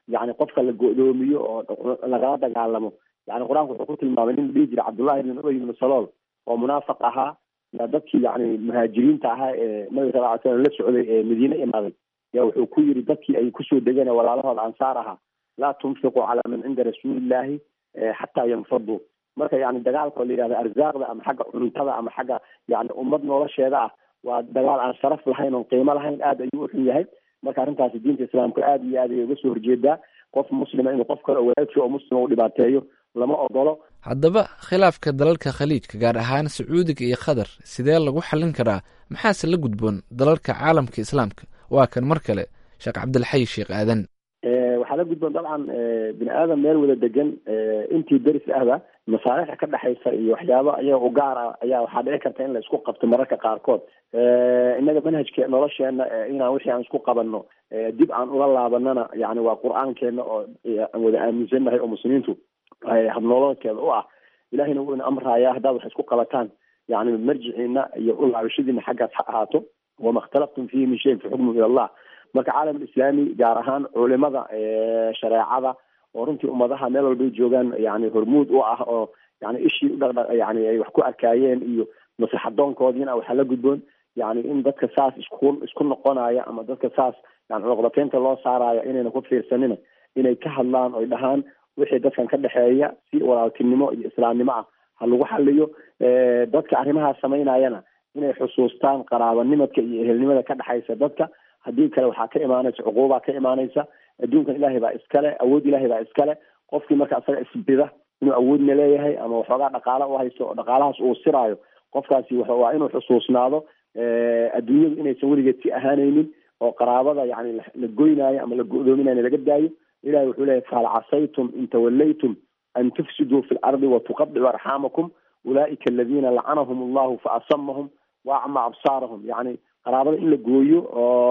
S15: yani qofka la go-doomiyo oo lagala dagaalamo yani qur-aanku wuxuu ku tilmaamay nin dhihi jira cabdullahi ibn ubay ibn salool oo munaafiq ahaa yaa dadkii yani muhaajiriinta ahaa ee nabiga sal ly slam la socday ee madiine imaaday yaa wuxuu ku yiri dadkii ay kusoo degeen walaalahooda ansaar ahaa laa tunfiquu calaa man cinda rasuulillahi xataa yanfaduu marka yani dagaalka oo la yihahdo arsaaqda ama xagga cuntada ama xagga yani ummad nolosheeda ah waa dagaal aan sharaf lahayn oon qiimo lahayn aad ayuu uxun yahay marka arrintaasi diinta islaamka aad iyo aad ayay uga soo horjeedaa qof muslima inuu qof kale oo walaagsi oo muslima u dhibaateeyo lama ogolo
S13: haddaba khilaafka dalalka khaliijka gaar ahaan sacuudiga iyo qatar sidee lagu xallin karaa maxaase la gudboon dalalka caalamka islaamka waa kan mar kale sheekh cabdilxay sheekh aadan
S15: waxaa la gudboon dabcan bini aadam meel wada degan intii deris ahba masaalixda ka dhexaysa iyo waxyaabo ayaga u gaar ah ayaa waxaa dhici karta in la isku qabto mararka qaarkood innaga manhajka nolosheena inaan wixii aan isku qabanno dib aan ula laabanana yani waa qur-aankeena oo aan wada aaminsannahay oo muslimiintu habnololkeeda u ah ilahina wuu ina amraya haddaad wax isku qabataan yani marjiciina iyo u laabashadiina xaggaas ha ahaato wama ikhtalaftum fihi min shayin faxukmu ila allah marka caalam alislaami gaar ahaan culimada shareecada oo runtii ummadaha meel walbay joogaan yani hormuud u ah oo yani ishii udhaqdha yani ay wax ku arkaayeen iyo maslaxadoonkoodiina waxaa la gudboon yani in dadka saas isku isku noqonaya ama dadka saas yani cunuqdateynta loo saaraya inayna ku fiirsanina inay ka hadlaan oy dhahaan wixii dadkan ka dhexeeya si walaaltinimo iyo islaamnimo ah ha lagu xaliyo dadka arrimahaas samaynayana inay xusuustaan qaraabanimadka iyo ehelnimada ka dhexaysa dadka haddii kale waxaa ka imaanaysa cuquubaa ka imaanaysa adduunkan ilaahay baa iskale awood ilaahay baa iskale qofkii marka isaga isbida inuu awoodna leeyahay ama waxoogaa dhaqaala u haysto oo dhaqaalahaas uu siraayo qofkaasi waa inuu xusuusnaado adduunyadu inaysan weligeed si ahaanaynin oo qaraabada yani la goynaayo ama la go-doominayo laga daayo ilahi wuxuu leeyahy fahal casaytum in tawallaytum an tufsiduu fi lardi watuqadicu arxaamakum ulaa'ika aladiina lacanahum allahu faasamahum wa acma absaarahum yani qaraabada in la gooyo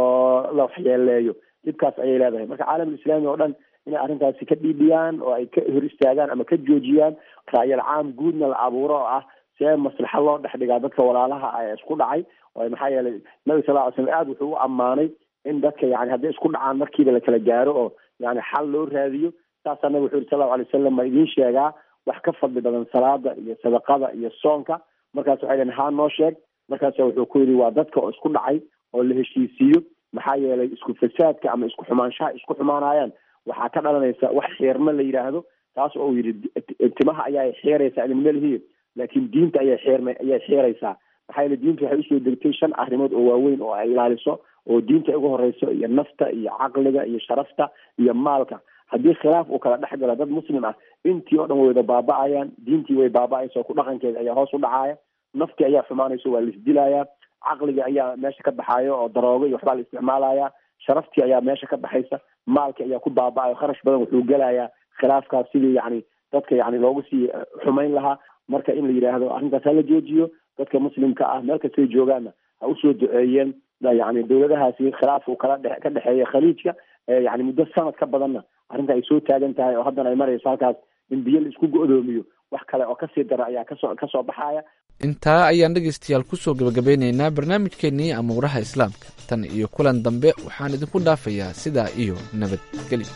S15: oo la waxyeeleeyo dhibkaas ayay leedahay marka caalamulislaami oo dhan inay arrintaasi ka dhiidhiyaan oo ay ka hor istaagaan ama ka joojiyaan raayal caam guudna la abuuro oo ah see maslaxa loo dhex dhigaa dadka walaalaha ah ee isku dhacay oo maxaa yeelay nabi sal ly slam aada wuxuu u ammaanay in dadka yani hadday isku dhacaan markiiba la kala gaaro oo yani xal loo raadiyo saasaa nabig wuxu yiri sal lau alay wasalam ma idiin sheegaa wax ka fadli badan salaada iyo sadaqada iyo soonka markaas waxay dhaheen haa noo sheeg markaasa wuxuu ku yidhi waa dadka oo isku dhacay oo la heshiisiiyo maxaa yeelay isku fasaadka ama isku xumaanshaha isku xumaanayaan waxaa ka dhalanaysa wax xeerma la yidhaahdo taas oo yidhi timaha ayaa xeeraysaa idinma lihiyo laakiin diinta ayay xeerma ayay xeeraysaa maxaa yeele diinta waxay usoo degtay shan arrimood oo waaweyn oo ay ilaaliso oo diinta ugu horeyso iyo nafta iyo caqliga iyo sharafta iyo maalka haddii khilaaf uu kala dhex galo dad muslim ah intii oo dhan way wada baaba-ayaan diintii way baaba-aysa oo ku dhaqankeeda ayaa hoos u dhacaya naftii ayaa xumaanayso waa la isdilayaa caqliga ayaa meesha ka baxayo oo daroogo iyo waxbaa la isticmaalaya sharaftii ayaa meesha ka baxaysa maalkii ayaa ku baaba-ayo kharash badan wuxuu gelayaa khilaafkaas sidii yani dadka yani loogu sii xumayn lahaa marka in la yidhaahdo arrintaas hala joojiyo dadka muslimka ah meel kastay joogaanna ha usoo duceeyeen yani dowladahaasi khilaaf uu kala dhe ka dhexeeya khaliijka yani muddo sanad ka badanna arrinta ay soo taagan tahay oo haddana ay marayso halkaas in biyo la isku go-doomiyo wax kale oo kasii dara ayaa kasoo kasoo baxaya
S13: intaa ayaan dhegaystayaal kusoo gabagabeynaynaa barnaamijkeennii amuuraha islaamka tan iyo kulan dambe waxaan idinku dhaafayaa sidaa iyo nabadgelyo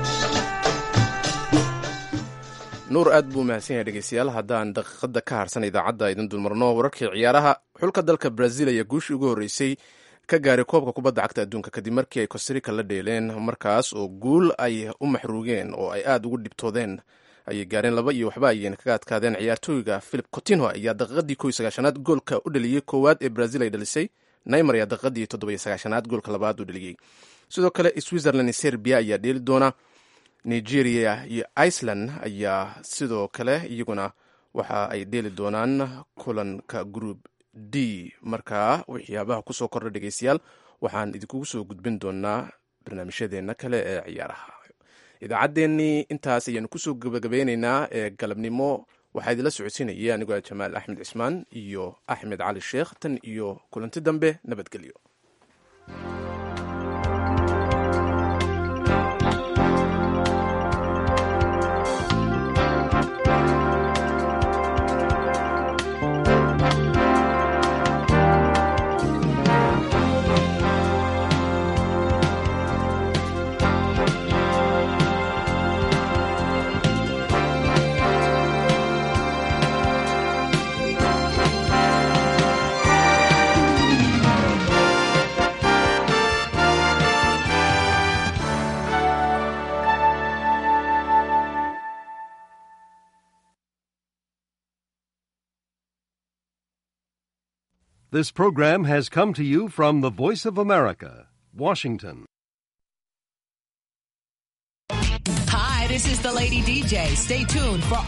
S1: nuur aad buu mahadsan yahay dhegeystayaal haddaan daqiiqada ka harsan idaacadda idin dulmarno wararkii ciyaaraha xulka dalka brazil ayaa guushii ugu horreysay ka gaaray koobka kubadda cagta adduunka kadib markii ay costarika la dheeleen markaas oo guul ay u maxruugeen oo ay aada ugu dhibtoodeen ayay gaareen laba iyo waxba ayayna kaga adkaadeen ciyaartooyga philip cotinho ayaa daqiiqadii ko iyo sagaashanaad goolka u dhaliyey koowaad ee brazil ay dhalisay naymar ayaa daqiiqadii toddoba iyo sagaashanaad goolka labaad u dhaliyey sidoo kale switzerland iyo serbia ayaa dheeli doona nigeria iyo iceland ayaa sidoo kale iyaguna waxa ay dheeli doonaan kulanka group d markaa waxyaabaha kusoo kordha dhegeystayaal waxaan idinkugu soo gudbin doonaa barnaamijyadeena kale ee ciyaaraha idaacaddeenii intaas ayaanu kusoo gabagabeyneynaa ee galabnimo waxaa idinla socodsiinaya anigoo jamaal axmed cismaan iyo axmed cali sheekh tan iyo kulanti dambe nabadgelyo
S16: This program has come to you from the Voice of America, Washington.
S17: Hi, this is the Lady DJ. Stay tuned for